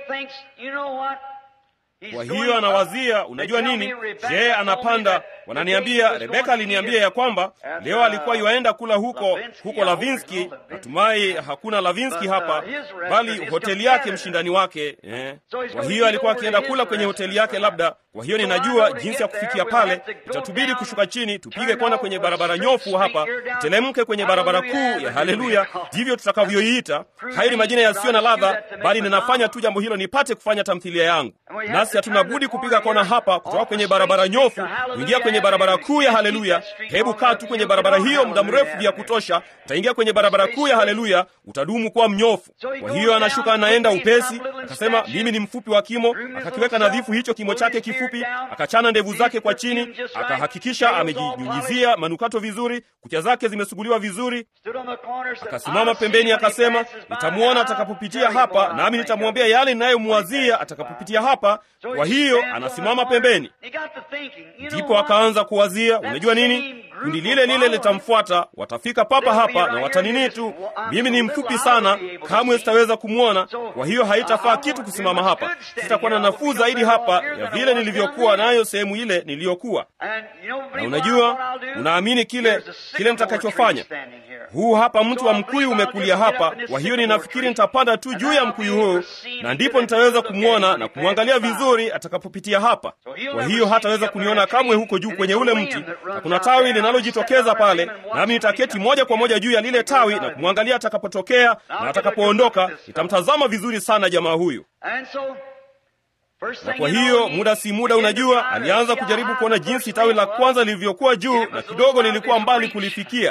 Kwa hiyo anawazia, unajua nini? Je, anapanda? Wananiambia, Rebeka aliniambia ya kwamba leo alikuwa yuaenda kula huko huko Lavinski. Natumai hakuna Lavinski hapa, bali hoteli yake mshindani wake eh. Kwa hiyo alikuwa akienda kula kwenye hoteli yake labda. Kwa hiyo ninajua jinsi ya kufikia pale, itatubidi kushuka chini, tupige kona kwenye barabara nyofu hapa, telemke kwenye barabara kuu ya Haleluya, ndivyo tutakavyoiita. Hayo ni majina yasiyo na ladha, bali ninafanya tu jambo hilo nipate kufanya tamthilia yangu nasi hatuna budi kupiga kona hapa kutoka kwenye barabara nyofu kuingia kwenye barabara kuu ya Haleluya. Hebu kaa tu kwenye barabara hiyo muda mrefu vya kutosha, utaingia kwenye barabara kuu ya Haleluya, utadumu kuwa mnyofu. Kwa hiyo anashuka, anaenda upesi, akasema mimi ni mfupi wa kimo, akakiweka nadhifu hicho kimo chake kifupi, akachana ndevu zake kwa chini, akahakikisha amejinyunyizia manukato vizuri, kucha zake zimesuguliwa vizuri, akasimama pembeni, akasema nitamwona atakapopitia hapa, nami nitamwambia yale ninayomwazia atakapopitia hapa. Kwa hiyo anasimama pembeni, ndipo akaanza kuwazia, unajua nini, kundi lile lile litamfuata, watafika papa hapa na watanini tu. Mimi ni mfupi sana, kamwe sitaweza kumwona. Kwa hiyo haitafaa kitu kusimama hapa, sitakuwa na nafuu zaidi hapa ya vile nilivyokuwa nayo sehemu ile niliyokuwa. Na unajua, unaamini kile kile mtakachofanya. Huu hapa mtu wa mkuyu umekulia hapa, kwa hiyo ninafikiri nitapanda tu juu ya mkuyu huu, na ndipo nitaweza kumwona na kumwangalia vizuri atakapopitia hapa. Kwa hiyo hataweza kuniona kamwe huko juu kwenye ule mti, na kuna tawi linalojitokeza pale, nami nitaketi moja kwa moja juu ya lile tawi na kumwangalia atakapotokea na atakapoondoka. Nitamtazama vizuri sana jamaa huyu. Na kwa hiyo muda si muda, unajua, alianza kujaribu kuona jinsi tawi la kwanza lilivyokuwa juu, na kidogo lilikuwa mbali kulifikia.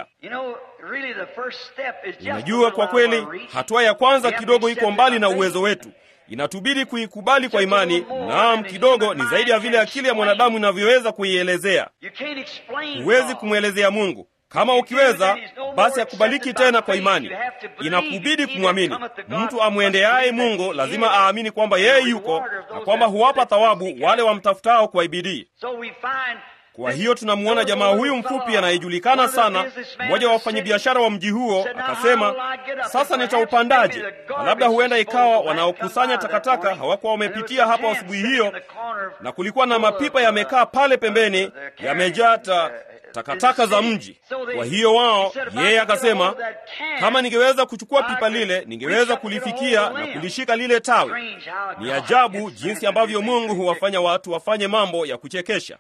Unajua, kwa kweli hatua ya kwanza kidogo iko mbali na uwezo wetu. Inatubidi kuikubali kwa imani. Naam, kidogo ni zaidi ya vile akili ya mwanadamu inavyoweza kuielezea. Huwezi kumwelezea Mungu. Kama ukiweza basi akubaliki tena kwa imani, inakubidi kumwamini. Mtu amwendeaye Mungu lazima aamini kwamba yeye yuko na kwamba huwapa thawabu wale wamtafutao kwa bidii. Kwa hiyo tunamwona jamaa huyu mfupi anayejulikana sana, mmoja wa wafanyabiashara wa mji huo, akasema, sasa nitaupandaje? Na labda huenda ikawa wanaokusanya takataka hawakuwa wamepitia hapa asubuhi hiyo, na kulikuwa na mapipa yamekaa pale pembeni yamejaa takataka za mji. Kwa hiyo wao, yeye akasema, kama ningeweza kuchukua pipa lile, ningeweza kulifikia na kulishika lile tawi. Ni ajabu jinsi ambavyo Mungu huwafanya watu wafanye mambo ya kuchekesha.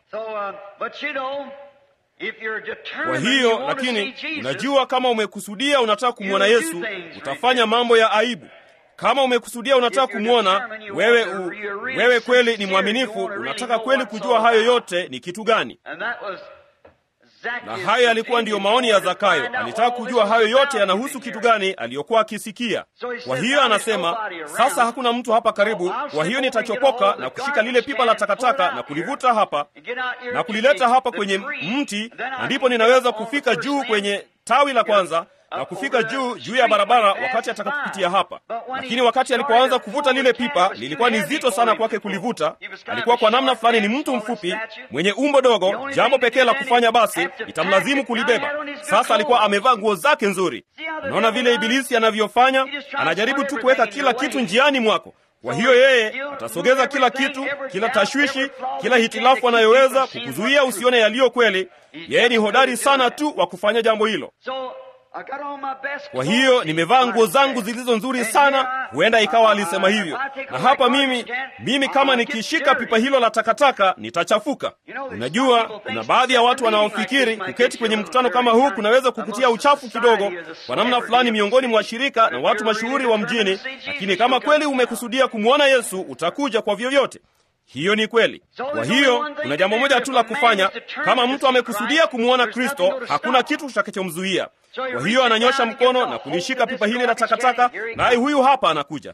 Kwa hiyo lakini, unajua, kama umekusudia unataka kumwona Yesu, utafanya mambo ya aibu. Kama umekusudia unataka kumwona wewe, u, wewe kweli ni mwaminifu, unataka kweli kujua hayo yote ni kitu gani na hayo yalikuwa ndiyo maoni ya Zakayo. Alitaka kujua hayo yote yanahusu kitu gani aliyokuwa akisikia. Kwa hiyo anasema, sasa hakuna mtu hapa karibu, kwa hiyo nitachopoka na kushika lile pipa la takataka na kulivuta hapa na kulileta hapa kwenye mti, na ndipo ninaweza kufika juu kwenye tawi la kwanza na kufika juu juu ya barabara wakati atakapopitia hapa. Lakini wakati alipoanza kuvuta lile pipa, lilikuwa ni zito sana kwake kulivuta. Alikuwa kwa namna fulani ni mtu mfupi mwenye umbo dogo. Jambo pekee la kufanya basi itamlazimu kulibeba. Sasa alikuwa amevaa nguo zake nzuri. Unaona vile Ibilisi anavyofanya, anajaribu tu kuweka kila kitu njiani mwako. Kwa hiyo yeye atasogeza kila kitu, kila tashwishi, kila hitilafu anayoweza kukuzuia usione yaliyo kweli. Yeye ni hodari sana tu wa kufanya jambo hilo. Kwa hiyo nimevaa nguo zangu zilizo nzuri sana. Huenda ikawa alisema hivyo, na hapa mimi mimi, kama nikishika pipa hilo la takataka nitachafuka. Unajua, kuna baadhi ya watu wanaofikiri kuketi kwenye mkutano kama huu kunaweza kukutia uchafu kidogo kwa namna fulani, miongoni mwa washirika na watu mashuhuri wa mjini, lakini kama kweli umekusudia kumwona Yesu utakuja kwa vyovyote. Hiyo ni kweli. Kwa hiyo kuna jambo moja tu la kufanya. Kama mtu amekusudia kumwona Kristo, hakuna kitu kitakachomzuia. Kwa hiyo ananyosha mkono na kulishika pipa hili la takataka, naye huyu hapa anakuja.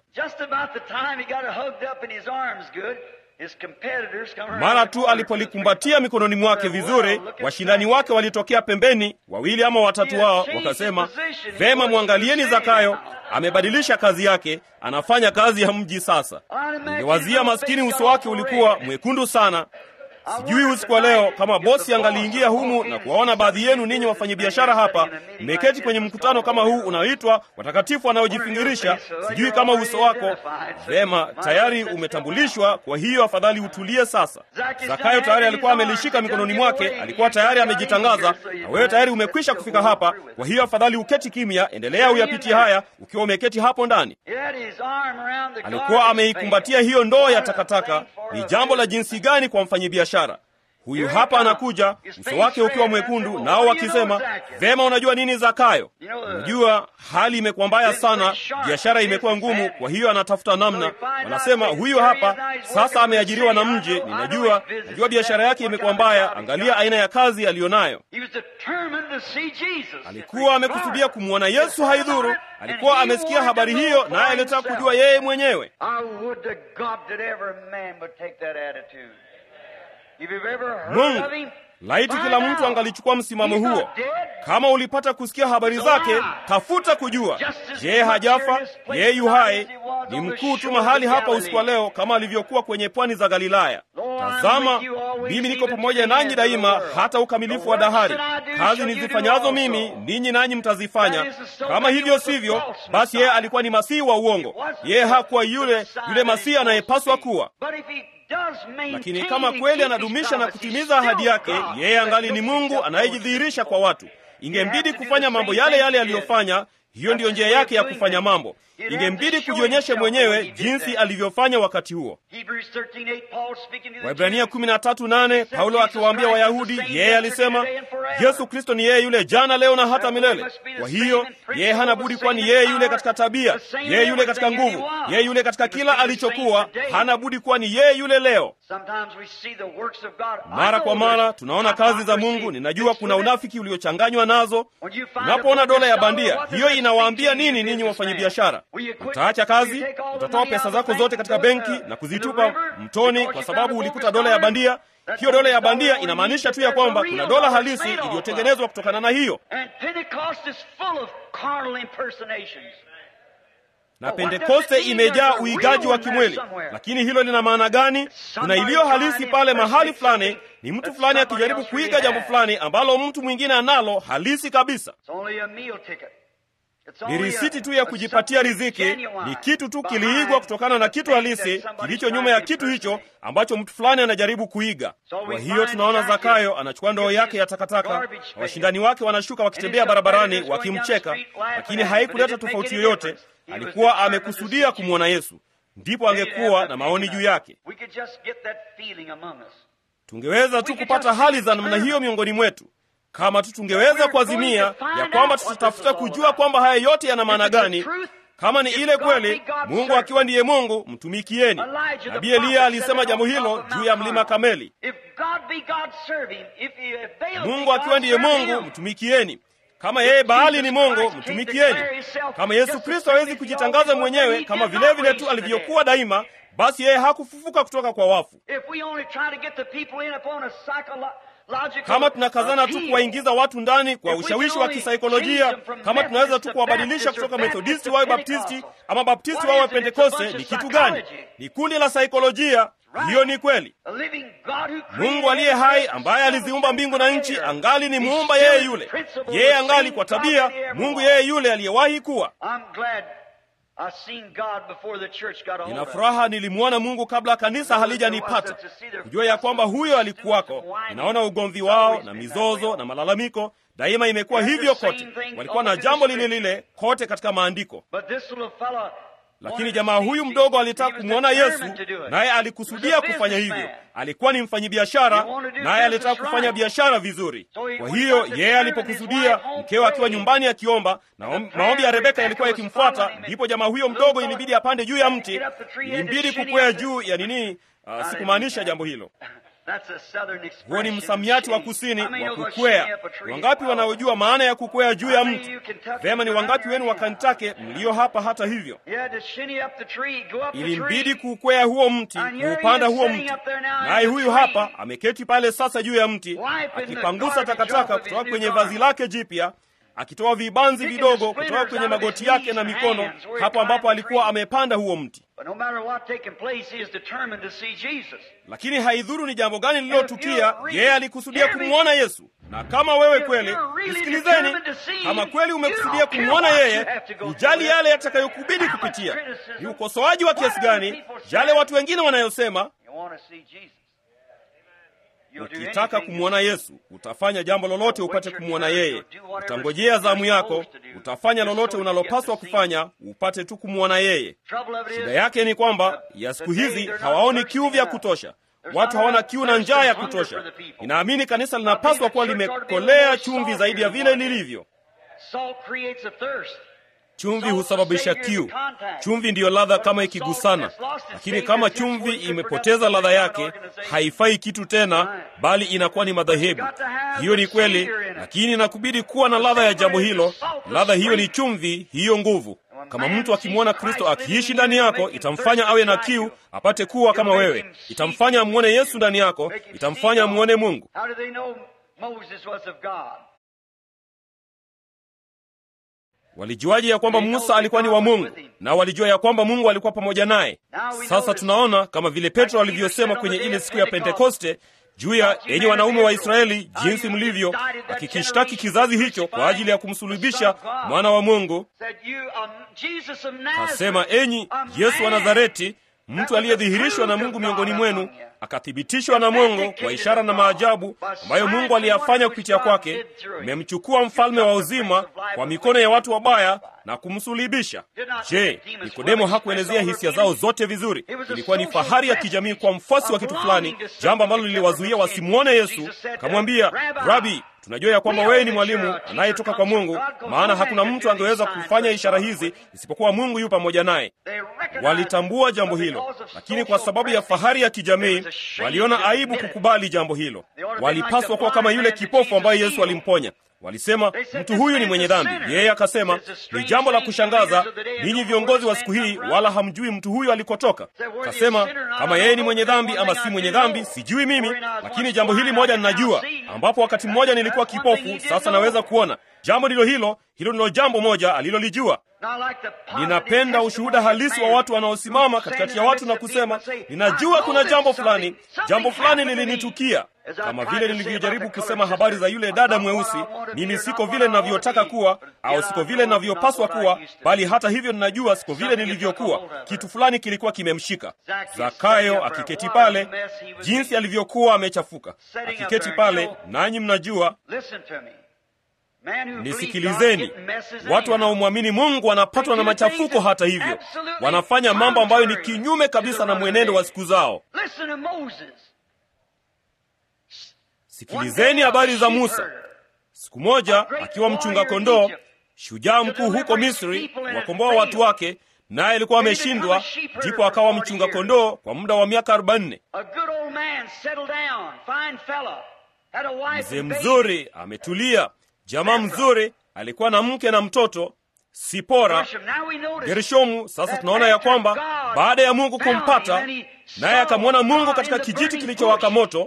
Mara tu alipolikumbatia mikononi mwake vizuri, washindani wake walitokea pembeni, wawili ama watatu wao, wakasema, vema, mwangalieni Zakayo, amebadilisha kazi yake, anafanya kazi ya mji sasa. Ningewazia maskini, uso wake ulikuwa mwekundu sana. Sijui usiku wa leo kama bosi angaliingia humu na kuwaona baadhi yenu ninyi wafanyabiashara hapa mmeketi kwenye mkutano kama huu unaoitwa watakatifu wanaojifingirisha. Sijui kama uso wako vema, tayari umetambulishwa. Kwa hiyo afadhali utulie sasa. Zakayo tayari alikuwa amelishika mikononi mwake, alikuwa tayari amejitangaza, na wewe tayari umekwisha kufika hapa. Kwa hiyo afadhali uketi kimya, endelea uyapitie haya ukiwa umeketi hapo ndani. Alikuwa ameikumbatia hiyo ndoo ya takataka. Ni jambo la jinsi gani kwa mfanyabiashara huyu hapa anakuja, uso wake ukiwa mwekundu, nao wakisema vema, unajua nini Zakayo? Unajua hali imekuwa mbaya sana, biashara imekuwa ngumu, kwa hiyo anatafuta namna. Wanasema huyu hapa sasa ameajiriwa na mji, ninajua, najua biashara yake imekuwa mbaya, angalia aina ya kazi aliyonayo. Alikuwa amekusudia kumwona Yesu, haidhuru alikuwa amesikia habari hiyo, naye alitaka kujua yeye mwenyewe. Mungu, laiti kila mtu angalichukua msimamo huo. Kama ulipata kusikia habari zake, tafuta kujua, je, hajafa? Yeye yu hai, ni mkuu tu mahali hapa usiku wa leo, kama alivyokuwa kwenye pwani za Galilaya. Tazama, mimi niko pamoja nanyi daima, hata ukamilifu wa dahari. Kazi nizifanyazo mimi, ninyi nanyi mtazifanya. Kama hivyo sivyo, basi yeye alikuwa ni masihi wa uongo. Yeye hakuwa yule yule masihi anayepaswa kuwa lakini kama kweli anadumisha na kutimiza ahadi yake, yeye angali ni Mungu anayejidhihirisha kwa watu. Ingembidi kufanya mambo yale yale aliyofanya. Hiyo ndiyo njia yake ya kufanya mambo. Ingembidi kujionyesha mwenyewe jinsi alivyofanya wakati huo. Waibrania 13:8 Paulo akiwaambia Wayahudi, yeye alisema Yesu Kristo ni yeye yule jana, leo na hata milele. Kwa hiyo yeye hana budi kuwa ni yeye yule katika tabia, yeye yule katika nguvu, yeye yule katika kila alichokuwa, hana budi kuwa ni yeye yule leo. Mara kwa mara tunaona kazi za Mungu. Ninajua kuna unafiki uliochanganywa nazo. Unapoona dola ya bandia, hiyo inawaambia nini ninyi wafanyabiashara? Utaacha kazi, utatoa pesa zako zote katika benki na kuzitupa mtoni kwa sababu ulikuta dola ya bandia. Hiyo dola ya bandia inamaanisha tu ya kwamba kuna dola halisi iliyotengenezwa kutokana na hiyo. Na Pentekoste imejaa uigaji wa kimwili. Lakini hilo lina maana gani? Kuna iliyo halisi pale mahali fulani, ni mtu fulani akijaribu kuiga jambo fulani ambalo mtu mwingine analo halisi kabisa. Ni risiti tu ya kujipatia riziki, ni kitu tu kiliigwa kutokana na kitu halisi kilicho nyuma ya kitu hicho ambacho mtu fulani anajaribu kuiga. Kwa hiyo tunaona Zakayo anachukua ndoo yake ya takataka, na washindani wake wanashuka wakitembea barabarani wakimcheka, lakini haikuleta tofauti yoyote. Alikuwa amekusudia kumwona Yesu, ndipo angekuwa na maoni juu yake. Tungeweza tu kupata hali za namna hiyo miongoni mwetu kama tu tungeweza kuazimia ya kwamba tutatafuta kujua kwamba haya yote yana maana gani. Kama ni ile kweli, Mungu akiwa ndiye Mungu, mtumikieni. Nabii Eliya alisema jambo hilo juu ya mlima Kameli. Mungu akiwa ndiye Mungu, mtumikieni. Kama yeye Baali ni Mungu, mtumikieni. Kama Yesu Kristo hawezi kujitangaza mwenyewe kama vile vile tu alivyokuwa daima, basi yeye hakufufuka kutoka kwa wafu. Kama tunakazana tu kuwaingiza watu ndani kwa ushawishi wa kisaikolojia, kama tunaweza tu kuwabadilisha kutoka Methodisti wawe Baptisti ama Baptisti wawe Pentekoste, ni kitu gani? Ni kundi la saikolojia. Hiyo ni kweli. Mungu aliye hai ambaye aliziumba mbingu na nchi angali ni muumba yeye yule, yeye angali kwa tabia Mungu yeye yule aliyewahi kuwa. nina furaha nilimwona mungu kabla kanisa halijanipata kujua ya kwamba huyo alikuwako ninaona ugomvi wao na mizozo na malalamiko daima imekuwa hivyo kote walikuwa na jambo lile lile kote katika maandiko lakini jamaa huyu mdogo alitaka kumwona yesu naye alikusudia kufanya hivyo alikuwa ni mfanyibiashara naye alitaka kufanya biashara vizuri kwa hiyo yeye alipokusudia mkewe akiwa nyumbani akiomba na maombi ya rebeka yalikuwa yakimfuata ndipo jamaa huyo mdogo ilibidi apande juu ya mti ilimbidi kukwea juu ya nini uh, sikumaanisha jambo hilo huo ni msamiati wa kusini wa kukwea wangapi wanaojua maana ya kukwea juu ya mti vema ni wangapi wenu wa kantake mlio hapa hata hivyo ilimbidi kukwea huo mti kuupanda huo mti naye huyu hapa ameketi pale sasa juu ya mti akipangusa takataka kutoka kwenye vazi lake jipya akitoa vibanzi vidogo kutoka kwenye magoti yake na mikono hapo ambapo alikuwa amepanda huo mti lakini haidhuru ni jambo gani lililotukia yeye alikusudia kumwona yesu na kama wewe kweli nisikilizeni kama kweli umekusudia kumwona yeye ujali yale yatakayokubidi kupitia ni ukosoaji wa kiasi gani yale watu wengine wanayosema ukitaka kumwona yesu utafanya jambo lolote upate kumwona yeye utangojea zamu yako utafanya lolote unalopaswa kufanya upate tu kumwona yeye shida yake ni kwamba ya siku hizi hawaoni kiu vya kutosha watu hawana kiu na njaa ya kutosha ninaamini kanisa linapaswa kuwa limekolea chumvi zaidi ya vile lilivyo chumvi husababisha kiu chumvi ndiyo ladha kama ikigusana lakini kama chumvi imepoteza ladha yake haifai kitu tena bali inakuwa ni madhehebu hiyo ni kweli lakini inakubidi kuwa na ladha ya jambo hilo ladha hiyo ni chumvi hiyo nguvu kama mtu akimwona kristo akiishi ndani yako itamfanya awe na kiu apate kuwa kama wewe itamfanya amwone yesu ndani yako itamfanya amwone mungu walijuaje ya kwamba musa alikuwa ni wa mungu na walijua ya kwamba mungu alikuwa pamoja naye sasa tunaona kama vile petro alivyosema kwenye ile siku ya pentekoste juu ya enyi wanaume wa israeli jinsi mlivyo akikishtaki kizazi hicho kwa ajili ya kumsulubisha mwana wa mungu asema enyi yesu wa nazareti mtu aliyedhihirishwa na mungu miongoni mwenu akathibitishwa na mungu kwa ishara na maajabu ambayo mungu aliyafanya kupitia kwake mmemchukua mfalme wa uzima kwa mikono ya watu wabaya na kumsulibisha je nikodemo hakuelezea hisia zao zote vizuri ilikuwa ni fahari ya kijamii kwa mfuasi wa kitu fulani jambo ambalo liliwazuia wasimwone yesu akamwambia rabi tunajua ya kwamba wewe ni mwalimu anayetoka kwa mungu maana hakuna mtu angeweza kufanya ishara hizi isipokuwa mungu yu pamoja naye walitambua jambo hilo lakini kwa sababu ya fahari ya kijamii waliona aibu kukubali jambo hilo walipaswa kuwa kama yule kipofu ambaye yesu alimponya walisema mtu huyu ni mwenye dhambi yeye akasema ni jambo la kushangaza ninyi viongozi wa siku hii wala hamjui mtu huyu alikotoka kasema kama yeye ni mwenye dhambi ama si mwenye dhambi sijui mimi lakini jambo hili moja ninajua ambapo wakati mmoja nilikuwa kipofu sasa naweza kuona jambo ndilo hilo hilo ndilo jambo moja alilolijua ninapenda ushuhuda halisi wa watu wanaosimama katikati ya watu na kusema ninajua kuna jambo fulani jambo fulani lilinitukia kama vile nilivyojaribu kusema habari za yule dada mweusi mimi siko vile ninavyotaka kuwa au siko vile ninavyopaswa kuwa bali hata hivyo ninajua siko vile nilivyokuwa kitu fulani kilikuwa kimemshika zakayo akiketi pale jinsi alivyokuwa amechafuka akiketi pale nanyi mnajua nisikilizeni watu wanaomwamini mungu wanapatwa na machafuko hata hivyo wanafanya mambo ambayo ni kinyume kabisa na mwenendo wa siku zao sikilizeni habari za musa siku moja akiwa mchunga kondoo shujaa mkuu huko misri wakomboa watu wake naye alikuwa ameshindwa ndipo akawa mchunga kondoo kwa muda wa miaka arobaini mzee mzuri ametulia jamaa mzuri alikuwa na mke na mtoto sipora gershomu sasa tunaona ya kwamba baada ya mungu kumpata naye akamwona mungu katika kijiti kilichowaka moto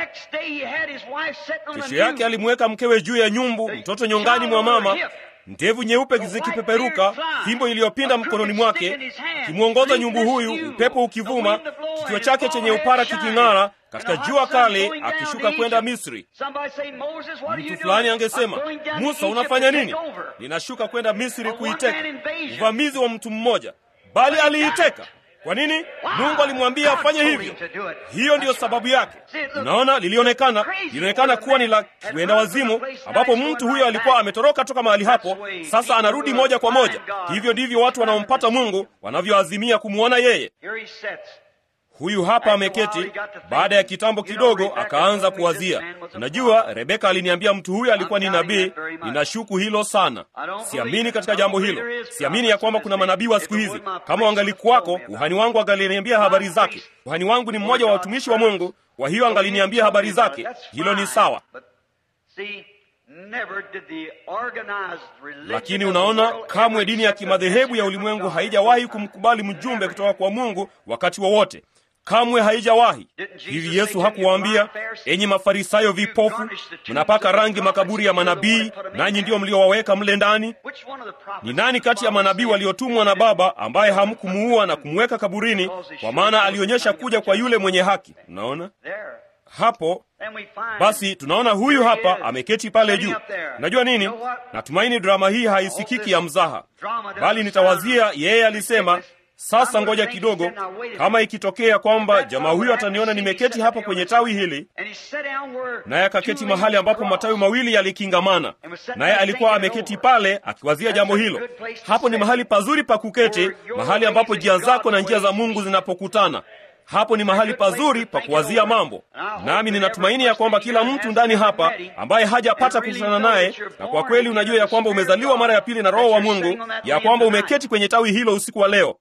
kesho yake alimweka mkewe juu ya nyumbu mtoto nyongani mwa mama ndevu nyeupe zikipeperuka fimbo iliyopinda mkononi mwake akimwongoza nyumbu huyu upepo ukivuma kichwa chake chenye upara kiking'ara katika jua kali, akishuka kwenda Misri. Mtu fulani angesema, Musa, unafanya nini? Ninashuka kwenda Misri kuiteka. Uvamizi wa mtu mmoja, bali aliiteka. Kwa nini? Mungu alimwambia afanye hivyo. Hiyo ndiyo sababu yake. Unaona, lilionekana lilionekana kuwa ni la kiwenda wazimu, ambapo mtu huyo alikuwa ametoroka toka mahali hapo, sasa anarudi moja kwa moja. Hivyo ndivyo watu wanaompata Mungu wanavyoazimia kumwona yeye. Huyu hapa ameketi. Baada ya kitambo kidogo, akaanza kuwazia, unajua, Rebeka aliniambia mtu huyu alikuwa ni nabii. Ninashuku hilo sana, siamini katika jambo hilo. Siamini ya kwamba kuna manabii wa siku hizi. Kama wangalikuwako, kuhani wangu angaliniambia habari zake. Kuhani wangu ni mmoja wa watumishi wa Mungu, kwa hiyo angaliniambia habari zake. Hilo ni sawa. Lakini unaona, kamwe dini ya kimadhehebu ya ulimwengu haijawahi kumkubali mjumbe kutoka kwa Mungu wakati wowote wa kamwe haijawahi hivi. Yesu hakuwaambia enyi Mafarisayo vipofu, mnapaka rangi makaburi ya manabii, nanyi ndiyo mliowaweka mle ndani? Ni nani kati ya manabii waliotumwa na Baba ambaye hamkumuua na kumweka kaburini, kwa maana alionyesha kuja kwa yule mwenye haki? Unaona hapo basi, tunaona huyu hapa ameketi pale juu. Unajua nini? Natumaini drama hii haisikiki ya mzaha, bali nitawazia yeye alisema sasa ngoja kidogo, kama ikitokea kwamba jamaa huyo ataniona nimeketi hapa kwenye tawi hili, naye akaketi mahali ambapo matawi mawili yalikingamana, naye alikuwa ameketi pale akiwazia jambo hilo. Hapo ni mahali pazuri pa kuketi, mahali ambapo njia zako na njia za Mungu zinapokutana. Hapo ni mahali pazuri pa kuwazia mambo, nami ninatumaini ya kwamba kila mtu ndani hapa ambaye hajapata kukutana naye, na kwa kweli unajua ya kwamba umezaliwa mara ya pili na Roho wa Mungu, ya kwamba umeketi kwenye tawi hilo usiku wa leo.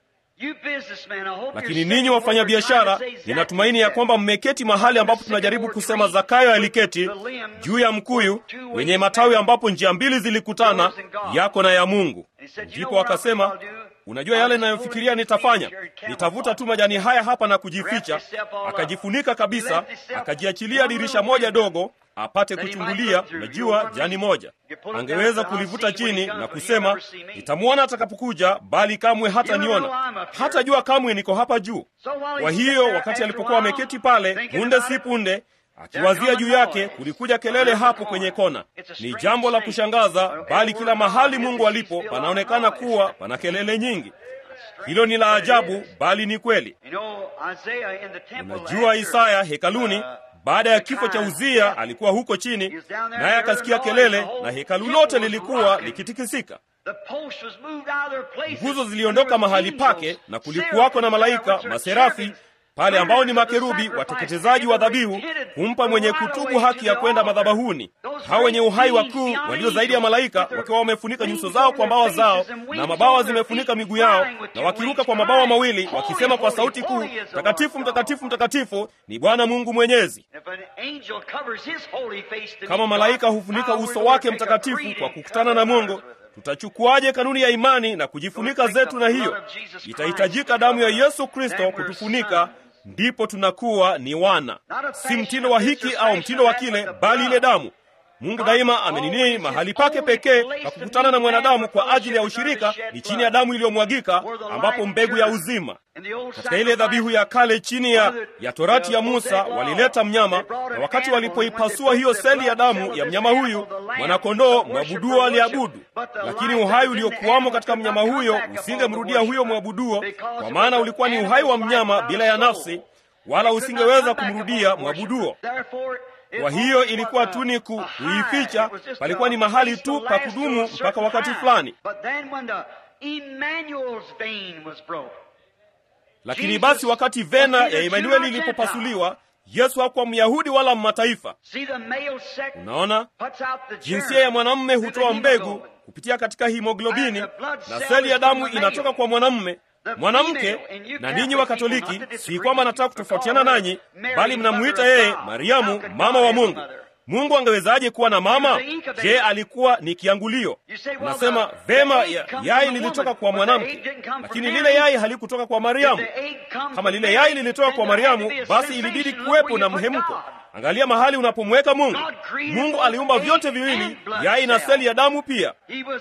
Lakini ninyi wafanyabiashara, ninatumaini ya kwamba mmeketi mahali ambapo tunajaribu kusema Zakayo aliketi juu ya mkuyu wenye matawi ambapo njia mbili zilikutana, yako na ya Mungu. Ndipo akasema, unajua yale ninayofikiria nitafanya, nitavuta tu majani haya hapa na kujificha. Akajifunika kabisa, akajiachilia dirisha moja dogo apate kuchungulia. Unajua, jani moja angeweza kulivuta chini na kusema nitamwona atakapokuja, bali kamwe hata niona, hata jua kamwe niko hapa juu. Kwa hiyo wakati alipokuwa ameketi pale, punde si punde akiwazia juu yake, kulikuja kelele hapo kwenye kona. Ni jambo la kushangaza, bali kila mahali Mungu alipo panaonekana kuwa pana kelele nyingi. Hilo ni la ajabu, bali ni kweli. Unajua, Isaya hekaluni baada ya kifo cha Uzia alikuwa huko chini, naye akasikia kelele, na hekalu lote lilikuwa likitikisika. Nguzo ziliondoka mahali pake, na kulikuwako na malaika maserafi pale ambao ni makerubi wateketezaji wa dhabihu, kumpa mwenye kutubu haki ya kwenda madhabahuni. Hao wenye uhai wakuu walio zaidi ya malaika, wakiwa wamefunika nyuso zao kwa mbawa zao, na mabawa zimefunika miguu yao, na wakiruka kwa mabawa mawili, wakisema kwa sauti kuu, mtakatifu, mtakatifu, mtakatifu ni Bwana Mungu Mwenyezi. Kama malaika hufunika uso wake mtakatifu kwa kukutana na Mungu, tutachukuaje kanuni ya imani na kujifunika zetu na hiyo? Itahitajika damu ya Yesu Kristo kutufunika, ndipo tunakuwa ni wana, si mtindo wa hiki au mtindo wa kile, bali ile damu. Mungu daima ameninii mahali pake pekee pa kukutana na mwanadamu kwa ajili ya ushirika ni chini ya damu iliyomwagika, ambapo mbegu ya uzima. Katika ile dhabihu ya kale chini ya, ya torati ya Musa walileta mnyama, na wakati walipoipasua hiyo seli ya damu ya mnyama huyu mwanakondoo, mwabuduo aliabudu, lakini uhai uliokuwamo katika mnyama huyo usingemrudia huyo mwabuduo, kwa maana ulikuwa ni uhai wa mnyama bila ya nafsi, wala usingeweza kumrudia mwabuduo. Kwa hiyo ilikuwa tu ni kuificha, palikuwa ni mahali tu pa kudumu mpaka wakati fulani. Lakini basi wakati vena ya Emanueli ilipopasuliwa, Yesu hakuwa Myahudi wala Mmataifa. Unaona, jinsia ya mwanamume hutoa mbegu kupitia katika himoglobini, na seli ya damu inatoka kwa mwanamume mwanamke. Na ninyi wa Katoliki, si kwamba nataka kutofautiana nanyi, bali mnamuita yeye Mariamu, mama wa Mungu. Mungu angewezaje kuwa na mama? Je, alikuwa ni kiangulio? Unasema vema, ya, yai lilitoka kwa mwanamke, lakini lile yai halikutoka kwa Mariamu. Kama lile yai lilitoka kwa Mariamu, basi ilibidi kuwepo na mhemko. Angalia mahali unapomweka Mungu. Mungu aliumba vyote viwili, yai na seli ya damu pia.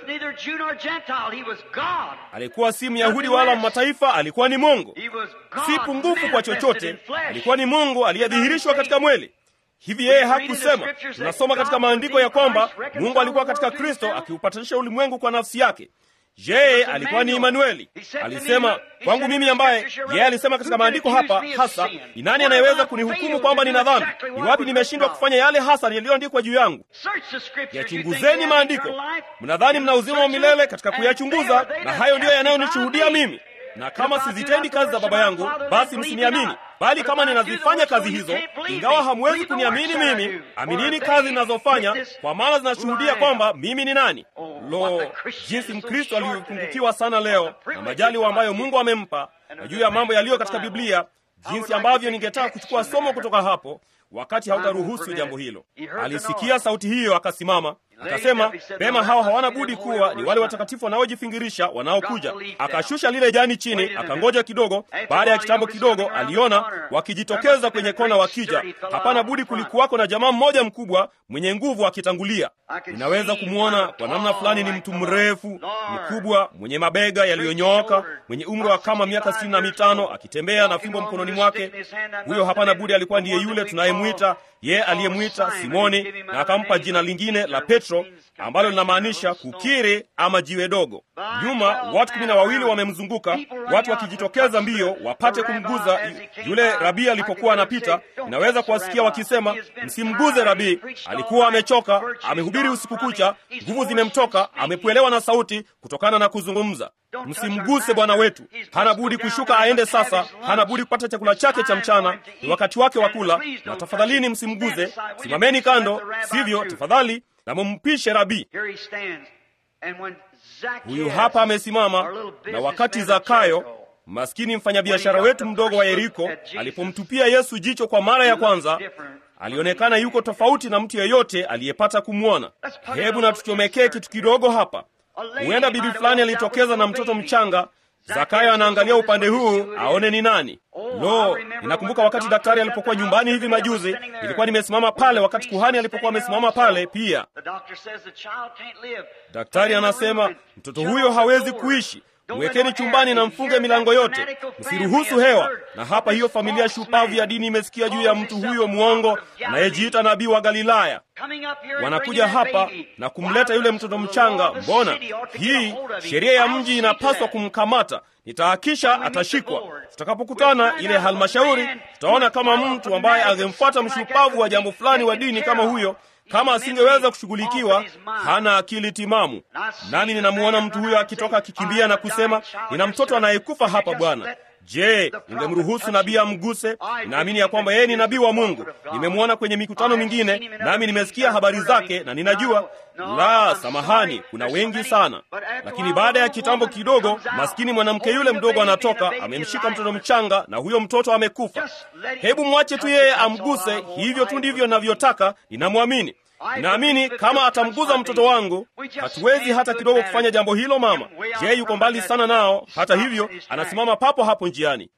Alikuwa si Myahudi wala Mataifa, alikuwa ni Mungu, si pungufu kwa chochote. Alikuwa ni Mungu aliyedhihirishwa katika mwili. Hivi yeye hakusema? Tunasoma katika maandiko ya kwamba Mungu alikuwa katika Kristo akiupatanisha ulimwengu kwa nafsi yake. Yeye alikuwa ni Imanueli. Alisema kwangu mimi, ambaye yeye alisema katika maandiko hapa hasa, ni nani anayeweza kunihukumu kwamba nina dhambi? Ni wapi nimeshindwa kufanya yale hasa yaliyoandikwa juu yangu? Yachunguzeni maandiko. Mnadhani mna uzima wa milele katika kuyachunguza, na hayo ndiyo yanayonishuhudia mimi na kama sizitendi kazi za Baba yangu, basi msiniamini. Bali kama ninazifanya kazi hizo, ingawa hamwezi kuniamini mimi, aminini kazi ninazofanya, kwa maana zinashuhudia kwamba mimi ni nani. Lo, jinsi Mkristo alivyopungukiwa sana leo na majaliwa ambayo Mungu amempa na juu ya mambo yaliyo katika Biblia, jinsi ambavyo ningetaka kuchukua somo kutoka hapo wakati hautaruhusu jambo hilo. Alisikia sauti hiyo, akasimama akasema, pema, hao hawana budi kuwa ni wale watakatifu wanaojifingirisha wanaokuja. Akashusha lile jani chini, akangoja kidogo. Baada ya kitambo kidogo, aliona wakijitokeza kwenye kona wakija. Hapana budi kulikuwako na jamaa mmoja mkubwa mwenye nguvu akitangulia. Ninaweza kumwona kwa namna fulani, ni mtu mrefu mkubwa, mwenye mabega yaliyonyooka, mwenye umri wa kama miaka sitini na mitano, akitembea na fimbo mkononi mwake. Huyo hapana budi alikuwa ndiye yule tunayemwita yeye aliyemwita Simoni na akampa jina lingine la Petro ambalo linamaanisha kukiri ama jiwe dogo. Nyuma watu kumi na wawili wamemzunguka, watu wakijitokeza mbio wapate kumguza yule rabii alipokuwa anapita. Inaweza kuwasikia wakisema, msimguze rabii, alikuwa amechoka, amehubiri usiku kucha, nguvu zimemtoka, amepwelewa na sauti kutokana na kuzungumza. Msimguse Bwana wetu, hana budi kushuka aende sasa, hana budi kupata chakula chake cha mchana, ni wakati wake wa kula, na tafadhalini msimguze, simameni kando, sivyo tafadhali na mumpishe rabii. Huyu hapa amesimama, na wakati Zakayo maskini mfanyabiashara wetu mdogo wa Yeriko alipomtupia Yesu jicho kwa mara ya kwanza, alionekana yuko tofauti na mtu yeyote aliyepata kumwona. Hebu na tuchomekee kitu kidogo hapa. Huenda bibi fulani alitokeza na mtoto mchanga. Zakayo anaangalia upande huu aone ni nani. Lo, ninakumbuka wakati daktari alipokuwa nyumbani hivi majuzi, nilikuwa nimesimama pale wakati kuhani alipokuwa amesimama pale pia. Daktari anasema mtoto huyo hawezi kuishi, mwekeni chumbani na mfunge milango yote, msiruhusu hewa. Na hapa hiyo familia shupavu ya dini imesikia juu ya mtu huyo mwongo anayejiita nabii wa Galilaya. Wanakuja hapa na kumleta yule mtoto mchanga. Mbona hii sheria ya mji inapaswa kumkamata? Nitahakisha atashikwa. Tutakapokutana ile halmashauri, tutaona kama mtu ambaye angemfuata mshupavu wa jambo fulani wa dini kama huyo kama asingeweza kushughulikiwa, hana akili timamu. Nami ninamuona mtu huyo akitoka akikimbia na kusema, nina mtoto anayekufa hapa Bwana. Je, ningemruhusu nabii amguse? Ninaamini ya kwamba yeye ni nabii wa Mungu. Nimemwona kwenye mikutano mingine, nami nimesikia habari zake na ninajua. La, samahani, kuna wengi sana. Lakini baada ya kitambo kidogo, maskini mwanamke yule mdogo anatoka, amemshika mtoto mchanga, na huyo mtoto amekufa. Hebu mwache tu yeye amguse. Hivyo tu ndivyo ninavyotaka. Ninamwamini. Naamini kama atamguza mtoto wangu, hatuwezi hata kidogo kufanya jambo hilo. Mama je, yuko mbali sana nao. Hata hivyo, anasimama papo hapo njiani.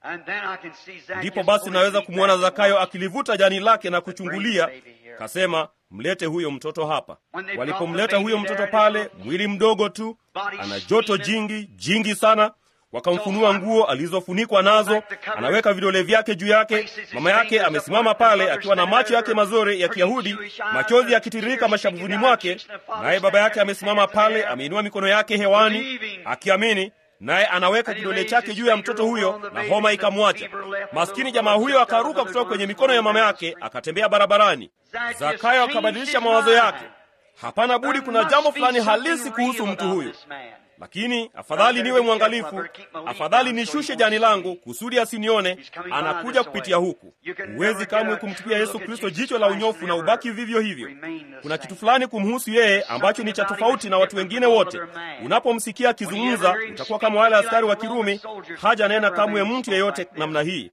Ndipo basi naweza kumwona Zakayo akilivuta jani lake na kuchungulia, kasema, mlete huyo mtoto hapa. Walipomleta huyo mtoto pale, mwili mdogo tu, ana joto jingi jingi sana wakamfunua nguo alizofunikwa nazo, anaweka vidole vyake juu yake. Mama yake amesimama pale akiwa na macho yake mazuri ya Kiyahudi, machozi yakitiririka mashavuni mwake, naye baba yake amesimama pale, ameinua mikono yake hewani akiamini, naye anaweka kidole chake juu ya mtoto huyo, na homa ikamwacha. Maskini jamaa huyo akaruka kutoka kwenye mikono ya mama yake, akatembea barabarani. Zakayo akabadilisha mawazo yake. Hapana budi, kuna jambo fulani halisi kuhusu mtu huyu lakini afadhali niwe mwangalifu, afadhali nishushe jani langu kusudi asinione. Anakuja kupitia huku. Huwezi kamwe kumtupia Yesu Kristo jicho la unyofu na ubaki vivyo hivyo. Kuna kitu fulani kumhusu yeye ambacho ni cha tofauti na watu wengine wote. Unapomsikia akizungumza, utakuwa kama wale askari wa Kirumi. Haja nena kamwe mtu yeyote namna hii.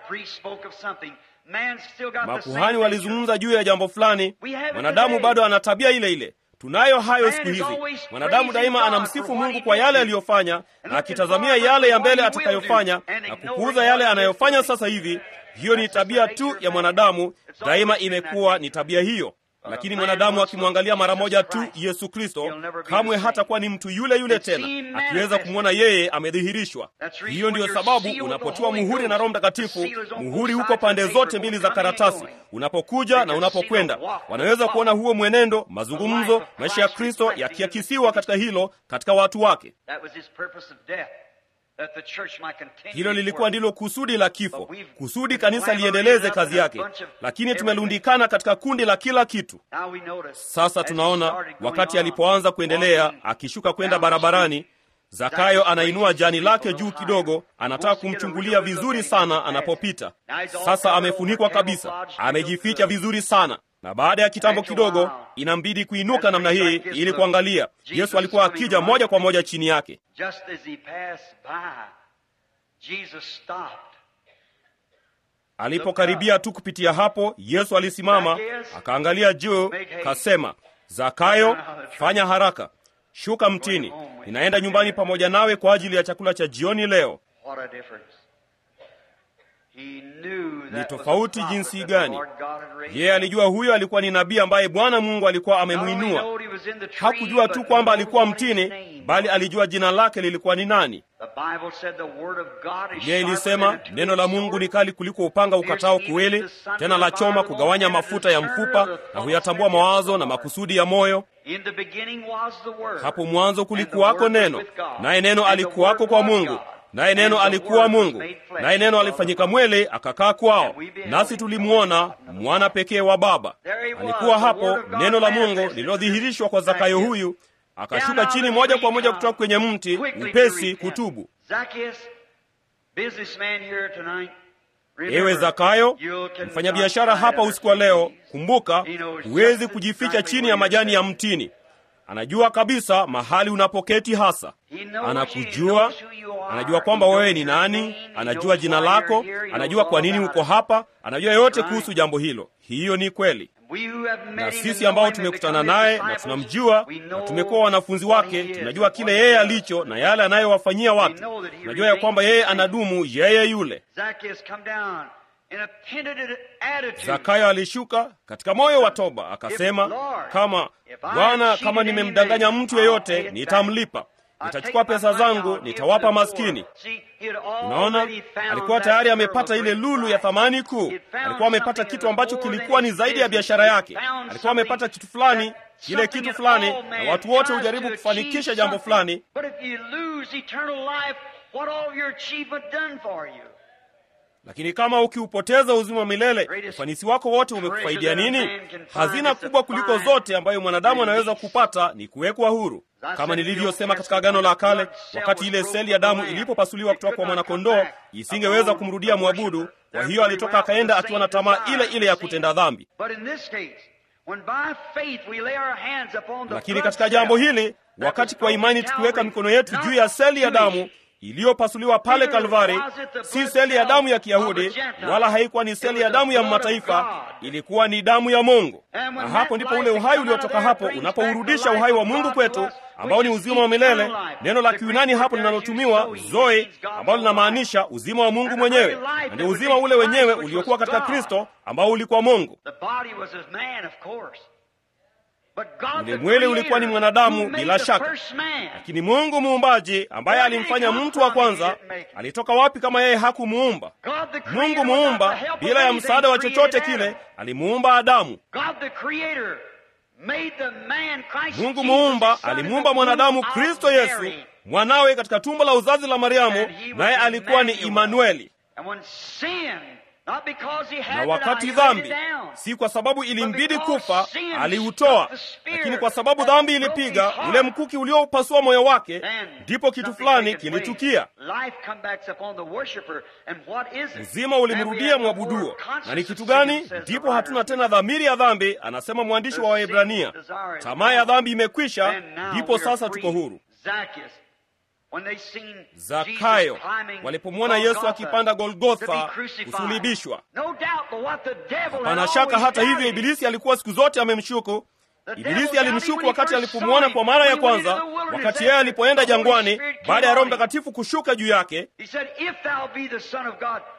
Makuhani walizungumza juu ya jambo fulani, mwanadamu bado ana tabia ile ile. Tunayo hayo siku hizi. Mwanadamu daima anamsifu Mungu kwa yale aliyofanya na akitazamia yale ya mbele atakayofanya na kupuuza yale anayofanya sasa hivi, Hiyo ni tabia tu ya mwanadamu, daima imekuwa ni tabia hiyo. Lakini mwanadamu akimwangalia mara moja tu Yesu Kristo, kamwe hatakuwa ni mtu yule yule tena, akiweza kumwona yeye amedhihirishwa. Hiyo ndiyo sababu unapotiwa muhuri na Roho Mtakatifu, muhuri huko pande zote mbili za karatasi, unapokuja na unapokwenda, wanaweza kuona huo mwenendo, mazungumzo, maisha ya Kristo yakiakisiwa katika hilo, katika watu wake. Hilo lilikuwa ndilo kusudi la kifo, kusudi kanisa liendeleze kazi yake, lakini tumelundikana katika kundi la kila kitu. Sasa tunaona wakati alipoanza kuendelea, akishuka kwenda barabarani, Zakayo anainua jani lake juu kidogo, anataka kumchungulia vizuri sana anapopita. Sasa amefunikwa kabisa, amejificha vizuri sana na baada ya kitambo kidogo inambidi kuinuka namna hii ili kuangalia. Yesu alikuwa akija moja kwa moja chini yake. Alipokaribia tu kupitia hapo, Yesu alisimama akaangalia juu, kasema, Zakayo, fanya haraka, shuka mtini, ninaenda nyumbani pamoja nawe kwa ajili ya chakula cha jioni leo. Ni tofauti jinsi gani! Yeye alijua huyo alikuwa ni nabii ambaye Bwana Mungu alikuwa amemwinua. Hakujua tu kwamba alikuwa mtini, bali alijua jina lake lilikuwa ni nani. Biblia ilisema neno la Mungu ni kali kuliko upanga ukatao kuwili, tena la choma kugawanya mafuta ya mfupa na huyatambua mawazo na makusudi ya moyo. Hapo mwanzo kulikuwako neno, naye neno alikuwako kwa Mungu naye neno alikuwa Mungu, naye neno alifanyika mwili akakaa kwao, nasi tulimwona mwana pekee wa Baba. Alikuwa hapo neno la Mungu lililodhihirishwa kwa Zakayo huyu, akashuka chini moja kwa moja kutoka kwenye mti upesi kutubu. Ewe Zakayo, mfanyabiashara hapa usiku wa leo, kumbuka, huwezi kujificha chini ya majani ya mtini. Anajua kabisa mahali unapoketi hasa. Anakujua, anajua kwamba wewe ni nani, anajua jina lako, anajua kwa nini uko hapa, anajua yote kuhusu jambo hilo. Hiyo ni kweli. Na sisi ambao tumekutana naye na tunamjua na tumekuwa wanafunzi wake, tunajua kile yeye alicho na yale anayowafanyia watu. Tunajua ya kwamba yeye anadumu, yeye yule. Zakayo alishuka katika moyo wa toba, akasema, kama Bwana, kama nimemdanganya mtu yeyote, nitamlipa. Nitachukua pesa zangu, nitawapa maskini. Unaona, alikuwa tayari amepata ile lulu ya thamani kuu. Alikuwa amepata kitu ambacho kilikuwa ni zaidi ya biashara yake. Alikuwa amepata kitu fulani, kile kitu fulani, na watu wote hujaribu kufanikisha jambo fulani lakini kama ukiupoteza uzima wa milele, ufanisi wako wote umekufaidia nini? Hazina kubwa kuliko zote ambayo mwanadamu anaweza kupata ni kuwekwa huru. Kama nilivyosema katika Agano la Kale, wakati ile seli ya damu ilipopasuliwa kutoka kwa mwanakondoo, isingeweza kumrudia mwabudu. Kwa hiyo alitoka akaenda akiwa na tamaa ile ile ya kutenda dhambi. Lakini katika jambo hili, wakati kwa imani tukiweka mikono yetu juu ya seli ya damu iliyopasuliwa pale Kalvari, si seli ya damu ya Kiyahudi wala haikuwa ni seli ya damu ya mataifa, ilikuwa ni damu ya Mungu. Na hapo ndipo ule uhai uliotoka hapo unapourudisha uhai wa Mungu kwetu, ambao ni uzima wa milele. Neno la Kiyunani hapo linalotumiwa zoe, ambalo linamaanisha uzima wa Mungu mwenyewe, na ndio uzima ule wenyewe uliokuwa katika Kristo, ambao ulikuwa Mungu. Ule mwili ulikuwa ni mwanadamu bila shaka, lakini Mungu muumbaji ambaye alimfanya mtu wa kwanza alitoka wapi kama yeye hakumuumba? Mungu muumba bila ya msaada wa chochote kile alimuumba Adamu. Mungu muumba alimuumba mwanadamu Kristo Yesu mwanawe katika tumbo la uzazi la Mariamu, naye alikuwa ni Imanueli. Na wakati dhambi, si kwa sababu ilimbidi kufa, aliutoa, lakini kwa sababu dhambi ilipiga ule mkuki ulioupasua moyo wake, ndipo kitu fulani kilitukia. Uzima ulimrudia mwabuduo. Na ni kitu gani? Ndipo hatuna tena dhamiri ya dhambi, anasema mwandishi wa Waebrania. Tamaa ya dhambi imekwisha, ndipo sasa tuko huru. Zakayo walipomwona Yesu akipanda Golgotha kusulibishwa, hapana shaka. Hata hivyo, Ibilisi alikuwa siku zote amemshuku. Ibilisi alimshuku wakati alipomwona kwa mara ya kwanza, wakati yeye alipoenda jangwani baada ya Roho Mtakatifu kushuka juu yake.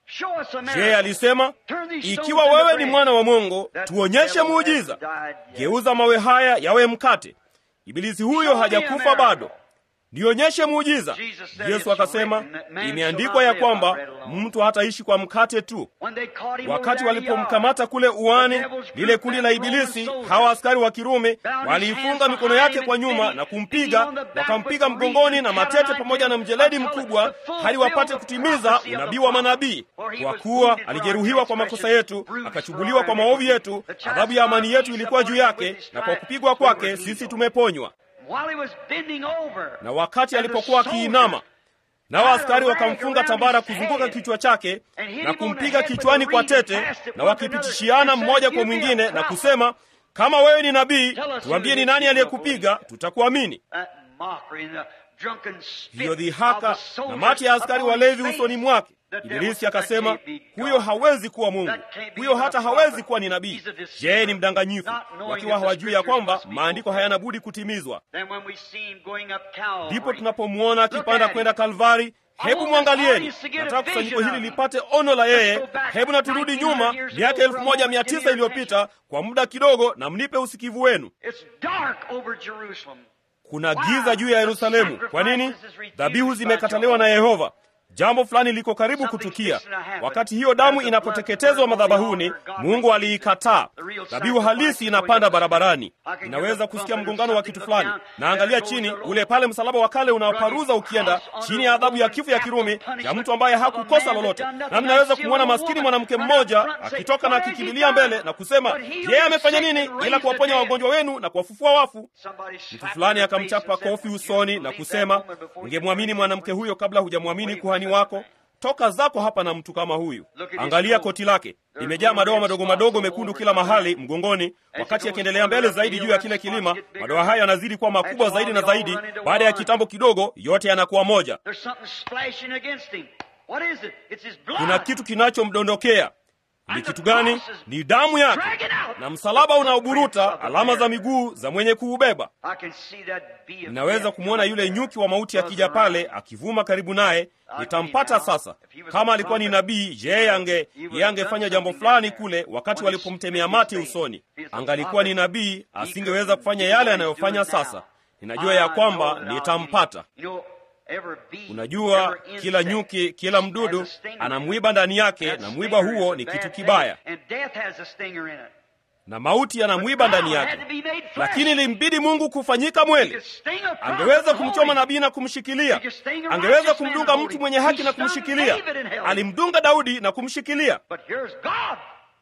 Show us a je miracle. alisema Turn these stones ikiwa into wewe ni bread. mwana wa mungu That tuonyeshe devil muujiza hasn't died yet. geuza mawe haya yawe mkate ibilisi huyo Show me a hajakufa miracle. bado nionyeshe muujiza Jesus said yesu it's akasema written that man imeandikwa shall ya not live by kwamba bread alone. mtu hataishi kwa mkate tu When they caught him wakati over there in the walipomkamata yard, kule uwani the devil's lile group, kundi that la Roman ibilisi soldier, hawa askari wa kirumi bound his waliifunga hands mikono behind yake him kwa and nyuma beat- na beat kumpiga him on the back wakampiga with mgongoni reeds na and matete cat pamoja na eyes mjeledi until mkubwa the full hadi wapate field of kutimiza prophecy of the unabii wa prophet. manabii For he kwa was kuwa wounded for our alijeruhiwa kwa makosa transgressions, yetu bruised akachubuliwa for kwa our maovu iniquity. yetu The adhabu ya amani yetu chastisement ilikuwa of juu peace yake upon him, na with kwa his kupigwa stripes we kwake were sisi healed. tumeponywa While he was bending over, na wakati and the alipokuwa soldiers akiinama nao askari had a rag wakamfunga around tambara his kuzunguka head kichwa chake and hit na him on the kumpiga head with kichwani a kwa reed and tete passed it na one to another wakipitishiana and said, mmoja "You kwa be a mwingine na prophet." kusema kama wewe ni nabii Tell us tuambie who ni hit nani you, aliyekupiga tutakuamini that mockery and the drunken spit hiyo of dhihaka the soldiers na mati ya askari upon walevi his usoni face. mwake The devil ibilisi said, akasema "That can't be huyo God. hawezi kuwa mungu That can't be huyo but a hata prophet. hawezi kuwa ni nabii He's a deceiver, yeye ni mdanganyifu not knowing wakiwa that the hawajui ya scriptures kwamba must be maandiko fulfilled. hayana budi kutimizwa Then when we see him going up Calvary, ndipo tunapomwona Look akipanda at kwenda him. kalvari hebu want mwangalieni this audience to get a nataka kusanyiko vision hili of him. lipate ono la yeye Let's go back hebu na turudi 1900 nyuma years miaka ago elfu for a moja moment. mia Give me tisa your iliyopita kwa muda kidogo na mnipe usikivu wenu it's dark over Jerusalem. kuna giza juu ya yerusalemu kwa nini dhabihu zimekataliwa na yehova jambo fulani liko karibu kutukia wakati hiyo damu inapoteketezwa madhabahuni mungu aliikataa dhabihu halisi inapanda barabarani inaweza kusikia mgongano wa kitu fulani naangalia chini ule pale msalaba wa kale unaoparuza ukienda chini ya adhabu ya kifo ya kirumi ya mtu ambaye hakukosa lolote nami naweza kumwona maskini mwanamke mmoja akitoka na akikimbilia mbele na kusema yeye amefanya nini ila kuwaponya wagonjwa wenu na kuwafufua wafu mtu fulani akamchapa kofi usoni na kusema ungemwamini mwanamke huyo kabla hujamwamini kuhani wako toka zako hapa na mtu kama huyu angalia koti lake limejaa madoa madogo madogo mekundu kila mahali mgongoni wakati akiendelea mbele zaidi juu ya kile kilima madoa haya yanazidi kuwa makubwa zaidi na zaidi baada ya kitambo kidogo yote yanakuwa moja There's something splashing against him. What is it? It's his blood. kuna kitu kinachomdondokea ni kitu gani ni damu yake na msalaba unaoburuta alama za miguu za mwenye kuubeba I can see that bee of ninaweza death kumwona yule nyuki wa mauti akija pale akivuma karibu naye nitampata sasa kama alikuwa ni nabii yeye ange yeye angefanya jambo fulani kule wakati walipomtemea mate usoni angalikuwa ni nabii asingeweza kufanya yale anayofanya sasa ninajua ya kwamba nitampata You know, every bee, unajua every kila insect nyuki kila mdudu has a stinger. ana mwiba ndani yake That na mwiba stinger huo is ni a kitu bad kibaya thing. And death has a stinger in it. na mauti yana mwiba ndani God had yake to be made flesh. lakini ilimbidi mungu kufanyika He mweli could sting a prophet angeweza and kumchoma hold him. nabii na kumshikilia He could sting a angeweza righteous man kumdunga and mtu hold mwenye him. haki He na stung kumshikilia David and held him. alimdunga daudi na kumshikilia But here's God.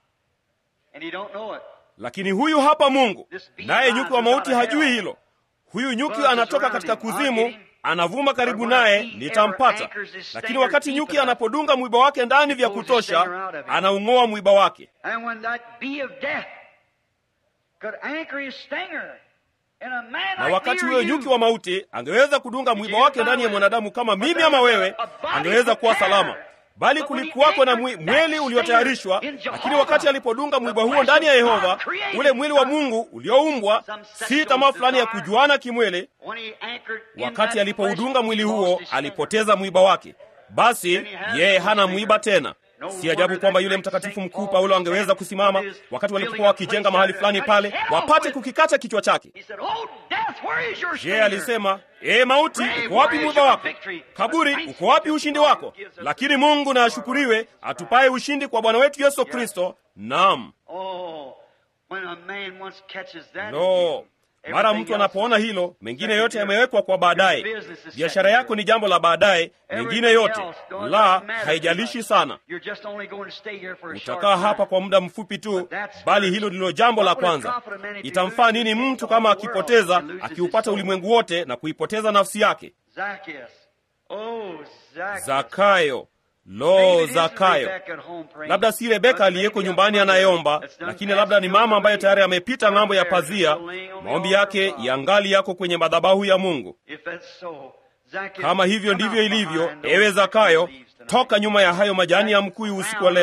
And he don't know it. lakini huyu hapa mungu This bee naye rises nyuki wa mauti out of hajui hell. hilo huyu nyuki Buzzes anatoka around katika him. I'll kuzimu get him. anavuma karibu But when a naye bee nitampata ever anchors his lakini stinger wakati deep nyuki enough, anapodunga mwiba wake ndani vya pulls the stinger kutosha out of him. anaung'oa mwiba wake And when that bee of death could anchor his stinger in a man na like wakati me or huyo you, nyuki wa mauti angeweza kudunga mwiba wake ndani ya mwanadamu kama mimi ama wewe angeweza kuwa salama bali kulikuwako na mwi, mwili uliotayarishwa lakini wakati alipodunga mwiba huo ndani ya yehova ule mwili wa mungu ulioumbwa si tamaa fulani ya kujuana kimwili when he anchored in wakati that alipoudunga flesh, mwili he lost huo his stinger. alipoteza mwiba wake basi yeye hana mwiba tena si ajabu kwamba yule mtakatifu mkuu paulo angeweza kusimama wakati walipokuwa wakijenga mahali fulani pale wapate kukikata kichwa chake He said, "Oh, death, where is your je stinger?" alisema ee mauti uko wapi mwiba wako kaburi uko wapi ushindi wako lakini mungu na ashukuriwe atupaye ushindi kwa bwana wetu yesu kristo nam Oh, when a man once catches that, no mara mtu anapoona hilo mengine yote yamewekwa kwa baadaye biashara yako ni jambo la baadaye mengine yote la haijalishi sana You're just only going to stay here for a short utakaa time. hapa kwa muda mfupi tu bali hilo ndilo jambo la kwanza itamfaa nini mtu kama akipoteza akiupata ulimwengu wote na kuipoteza nafsi yake Zacchaeus. Oh, Zacchaeus. zakayo Maybe lo it is zakayo Rebecca at home praying. labda si rebeka But aliyeko maybe nyumbani a mother anayeomba that's done lakini labda ni passed mama ambaye away. tayari amepita ng'ambo ya Her pazia prayers laying on the maombi altar yake of God. yangali yako kwenye madhabahu ya mungu If that's so, Zacchaeus, kama hivyo come ndivyo out ilivyo behind those ewe zakayo leaves tonight. toka nyuma ya hayo majani ya mkuyu usiku wa leo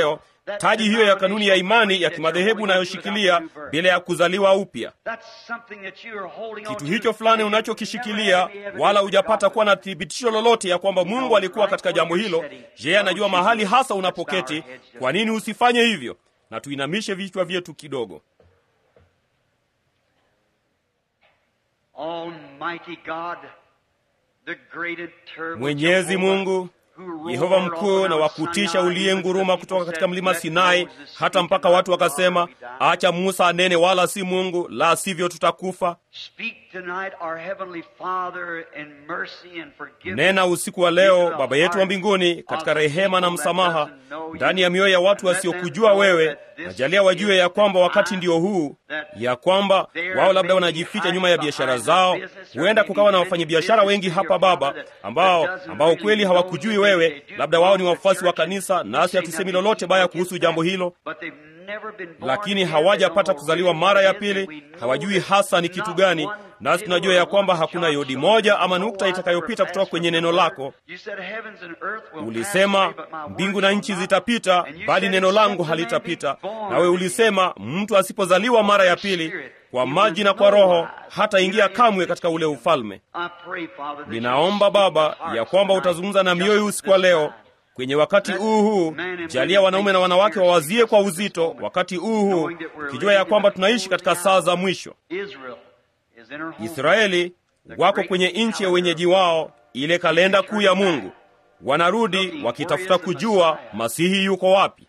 taji hiyo ya kanuni ya imani ya kimadhehebu unayoshikilia bila ya kuzaliwa upya. Kitu hicho fulani unachokishikilia, wala hujapata kuwa na thibitisho lolote ya kwamba Mungu alikuwa katika jambo hilo. Je, anajua mahali hasa unapoketi? Kwa nini usifanye hivyo? Na tuinamishe vichwa vyetu kidogo. Mwenyezi Mungu Yehova mkuu na wakutisha uliyenguruma kutoka katika mlima Sinai hata mpaka watu wakasema, acha Musa anene, wala si Mungu, la sivyo tutakufa. Nena usiku wa leo, Baba yetu wa mbinguni, katika rehema na msamaha ndani ya mioyo ya watu wasiokujua wewe, najalia wajue ya kwamba wakati ndio huu, ya kwamba wao labda wanajificha nyuma ya biashara zao. Huenda kukawa na wafanyabiashara wengi hapa Baba, ambao ambao kweli hawakujui wewe, labda wao ni wafuasi wa kanisa, nasi hatusemi lolote baya kuhusu jambo hilo lakini hawajapata kuzaliwa mara ya pili, hawajui hasa ni kitu gani. Nasi tunajua ya kwamba hakuna yodi moja ama nukta itakayopita kutoka kwenye neno lako. Ulisema mbingu na nchi zitapita, bali neno langu halitapita. Nawe ulisema mtu asipozaliwa mara ya pili kwa maji na kwa Roho hataingia kamwe katika ule ufalme. Ninaomba Baba ya kwamba utazungumza na mioyo usiku wa leo kwenye wakati huu huu, jalia wanaume na wanawake wawazie kwa uzito wakati huu huu, ukijua ya kwamba tunaishi katika saa za mwisho. Israeli wako kwenye nchi ya wenyeji wao, ile kalenda kuu ya Mungu. Wanarudi wakitafuta kujua Masihi yuko wapi.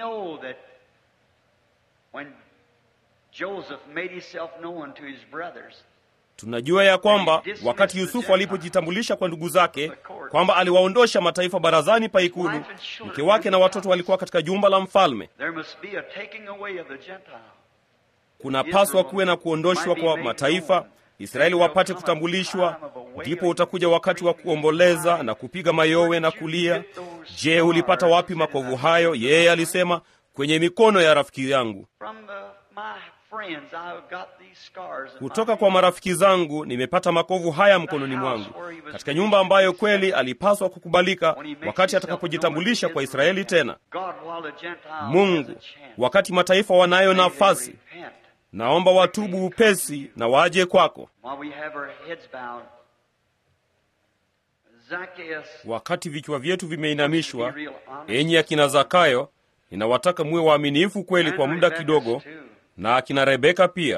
Tunajua ya kwamba wakati Yusufu alipojitambulisha kwa ndugu zake kwamba aliwaondosha mataifa barazani pa ikulu, mke wake na watoto walikuwa katika jumba la mfalme. Kunapaswa kuwe na kuondoshwa kwa mataifa, Israeli wapate kutambulishwa. Ndipo utakuja wakati wa kuomboleza na kupiga mayowe na kulia. Je, ulipata wapi makovu hayo? Yeye alisema, kwenye mikono ya rafiki yangu kutoka kwa marafiki zangu nimepata makovu haya mkononi mwangu, katika nyumba ambayo kweli alipaswa kukubalika wakati atakapojitambulisha kwa Israeli tena. Mungu, wakati mataifa wanayo nafasi, naomba watubu upesi na waje kwako. Wakati vichwa vyetu vimeinamishwa, enyi akina Zakayo, ninawataka muwe waaminifu kweli kwa muda kidogo na akina Rebeka pia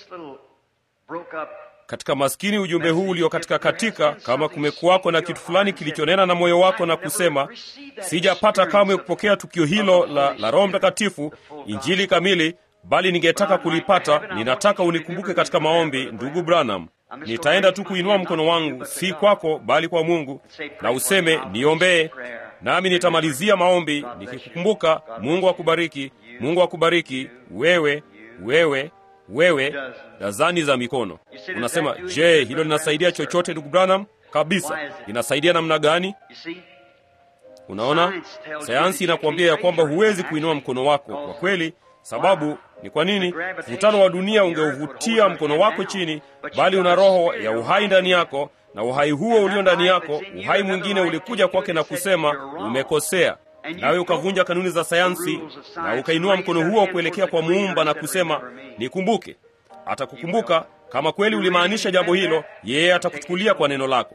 katika maskini ujumbe huu ulio katika katika, kama kumekuwako na kitu fulani kilichonena na moyo wako na kusema, sijapata kamwe kupokea tukio hilo la, la Roho Mtakatifu, injili kamili, bali ningetaka kulipata, ninataka unikumbuke katika maombi. Ndugu Branham, nitaenda tu kuinua mkono wangu, si kwako, bali kwa Mungu, na useme niombee, nami nitamalizia maombi nikikukumbuka. Mungu akubariki, Mungu akubariki wewe wewe wewe, dazani za mikono. Unasema, je, hilo linasaidia chochote ndugu Branham? Kabisa. Linasaidia namna gani? Unaona, sayansi inakuambia ya kwamba huwezi kuinua mkono wako kwa kweli. Sababu ni kwa nini? Mvutano wa dunia ungeuvutia mkono wako chini, bali una roho ya uhai ndani yako, na uhai huo ulio ndani yako, uhai mwingine ulikuja kwake na kusema umekosea nawe ukavunja kanuni za sayansi na ukainua mkono huo kuelekea kwa Muumba na kusema nikumbuke. Atakukumbuka kama kweli ulimaanisha jambo hilo, yeye atakuchukulia kwa neno lako.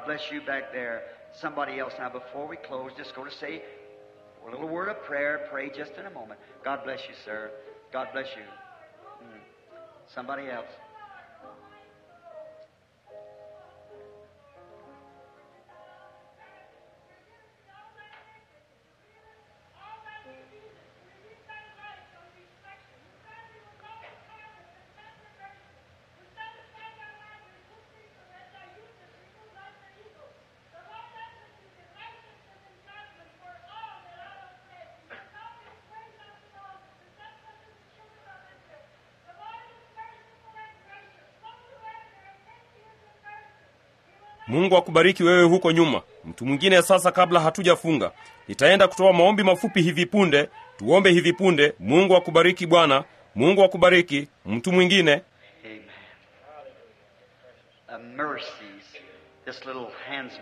Mungu akubariki wewe huko nyuma. Mtu mwingine sasa, kabla hatujafunga, nitaenda kutoa maombi mafupi hivi punde. Tuombe hivi punde. Mungu akubariki bwana. Mungu akubariki. Mtu mwingine.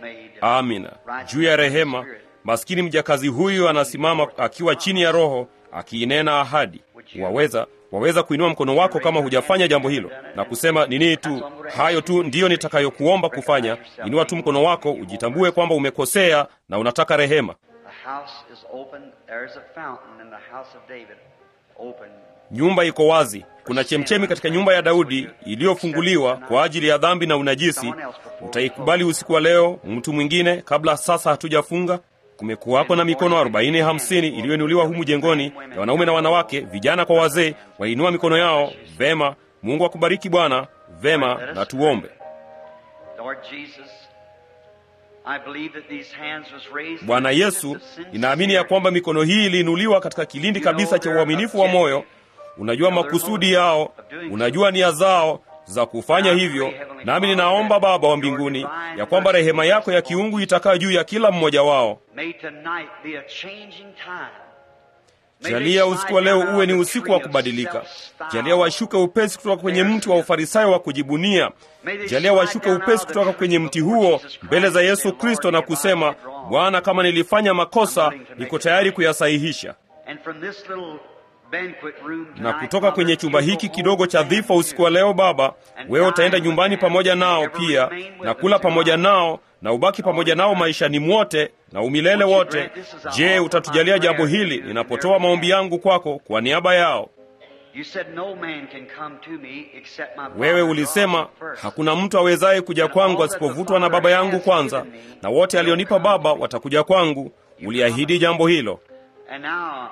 Amina. Juu ya rehema, maskini mjakazi huyu anasimama akiwa chini ya Roho akiinena ahadi. Waweza waweza kuinua mkono wako kama hujafanya jambo hilo na kusema nini tu, hayo tu ndiyo nitakayokuomba kufanya. Inua tu mkono wako, ujitambue kwamba umekosea na unataka rehema. The house is open. There is a fountain in the house of David. Open. Nyumba iko wazi. Kuna chemchemi katika nyumba ya Daudi iliyofunguliwa kwa ajili ya dhambi na unajisi. Utaikubali usiku wa leo mtu mwingine kabla sasa hatujafunga? Kumekuwapo na mikono arobaini hamsini iliyoinuliwa humu jengoni ya wanaume na wanawake, vijana kwa wazee, wainua mikono yao. Vema, Mungu akubariki Bwana. Vema, na tuombe. Lord Jesus, I believe that these hands was raised Bwana in the Yesu, midst of sincerity. ninaamini ya kwamba mikono hii iliinuliwa katika kilindi kabisa cha uaminifu wa moyo. Unajua makusudi yao, unajua nia zao za kufanya hivyo, nami ninaomba Baba wa mbinguni ya kwamba rehema yako ya kiungu itakaa juu ya kila mmoja wao. May tonight be a changing time. May Jalia they usiku wa leo slide down uwe ni out of usiku the wa tree of kubadilika. self-style. Jalia washuke upesi kutoka kwenye mti wa ufarisayo wa kujibunia. Jalia washuke upesi kutoka kwenye mti huo mbele za Yesu Kristo na kusema, Bwana, kama nilifanya makosa, niko tayari kuyasahihisha. And from this little banquet room na tonight, kutoka kwenye Father, chumba you hiki go kidogo home cha with them dhifa usiku wa leo Baba, wewe utaenda nyumbani pamoja nao pia na kula pamoja nao na ubaki pamoja nao maishani mwote na umilele wote. Je, utatujalia jambo hili ninapotoa maombi yangu kwako kwa niaba yao? You said no man can come to me except my Wewe Father ulisema draws me first. hakuna mtu awezaye kuja kwangu asipovutwa na Baba yangu kwanza, na wote alionipa Baba watakuja kwangu. Uliahidi jambo hilo. And now,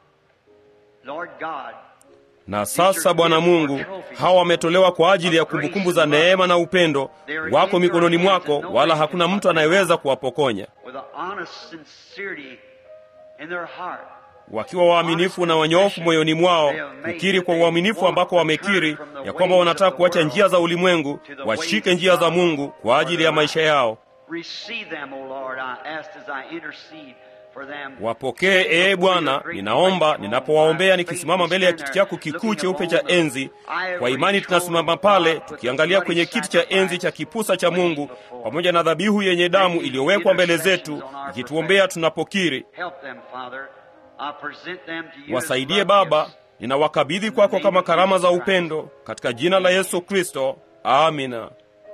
Lord God, Na sasa Bwana Mungu, hawa wametolewa kwa ajili ya kumbukumbu za neema na upendo wako mikononi mwako, wala hakuna mtu anayeweza kuwapokonya. with an honest sincerity in their heart, Wakiwa waaminifu na wanyofu moyoni mwao, kukiri kwa uaminifu ambako wamekiri ya kwamba wanataka kuacha njia za ulimwengu, washike njia za Mungu kwa ajili ya maisha yao. receive them, O Lord, I ask as I intercede for them. Wapokee ee Bwana, ninaomba ninapowaombea, nikisimama mbele ya kiti chako kikuu cheupe cha enzi. Kwa imani tunasimama pale tukiangalia kwenye kiti cha enzi cha kipusa cha Mungu, pamoja na dhabihu yenye damu iliyowekwa mbele zetu, ikituombea tunapokiri. Help them, Father. I present them to you as Wasaidie love Baba, gifts. ninawakabidhi kwako kama karama za upendo, katika jina la Yesu Kristo. Amina,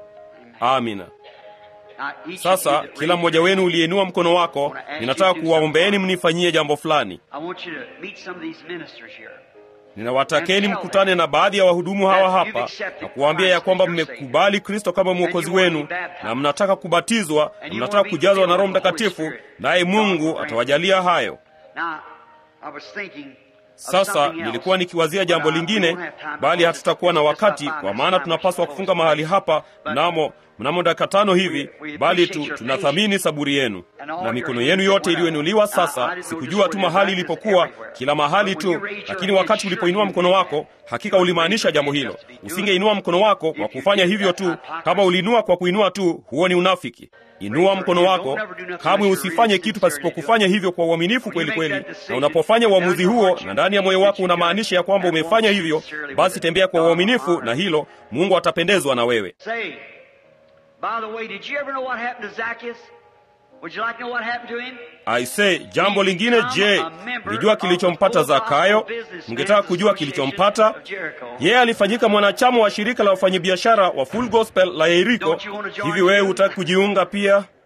amina. Now, each of you Sasa that kila raised mmoja your wenu hand, uliyeinua mkono wako, ninataka kuwaombeeni mnifanyie jambo fulani. I want you to meet some of these ministers here. Ninawatakeni mkutane na baadhi ya wahudumu hawa hapa na kuwaambia ya kwamba mmekubali Kristo kama mwokozi wenu na mnataka kubatizwa na mnataka kujazwa na Roho Mtakatifu, naye Mungu atawajalia hayo. Now, I was thinking of Sasa something else, nilikuwa nikiwazia but jambo I lingine, won't have time to bali go hatutakuwa na this wakati, time. kwa maana tunapaswa kufunga mahali hapa mnamo mnamo dakika tano hivi, bali tu tunathamini saburi yenu na mikono yenu yote iliyoinuliwa. Sasa sikujua tu mahali ilipokuwa, kila mahali tu, lakini wakati ulipoinua mkono wako, hakika ulimaanisha jambo hilo. Usingeinua mkono wako kwa kufanya hivyo tu. Kama uliinua kwa kuinua tu, huo ni unafiki. Inua mkono wako, kamwe usifanye kitu pasipokufanya hivyo kwa uaminifu kweli kweli. Na unapofanya uamuzi huo na ndani ya moyo wako unamaanisha ya kwamba umefanya hivyo, basi tembea kwa uaminifu, na hilo Mungu atapendezwa na wewe. Say, by the way, did you ever know what happened to Zacchaeus? Would you like to know what happened to him? Aise, jambo lingine, je, mlijua kilichompata Zakayo? Mngetaka kujua kilichompata? Yeye alifanyika mwanachama wa shirika la wafanyabiashara wa Full Gospel la Yeriko. Hivi wewe hutaki kujiunga pia?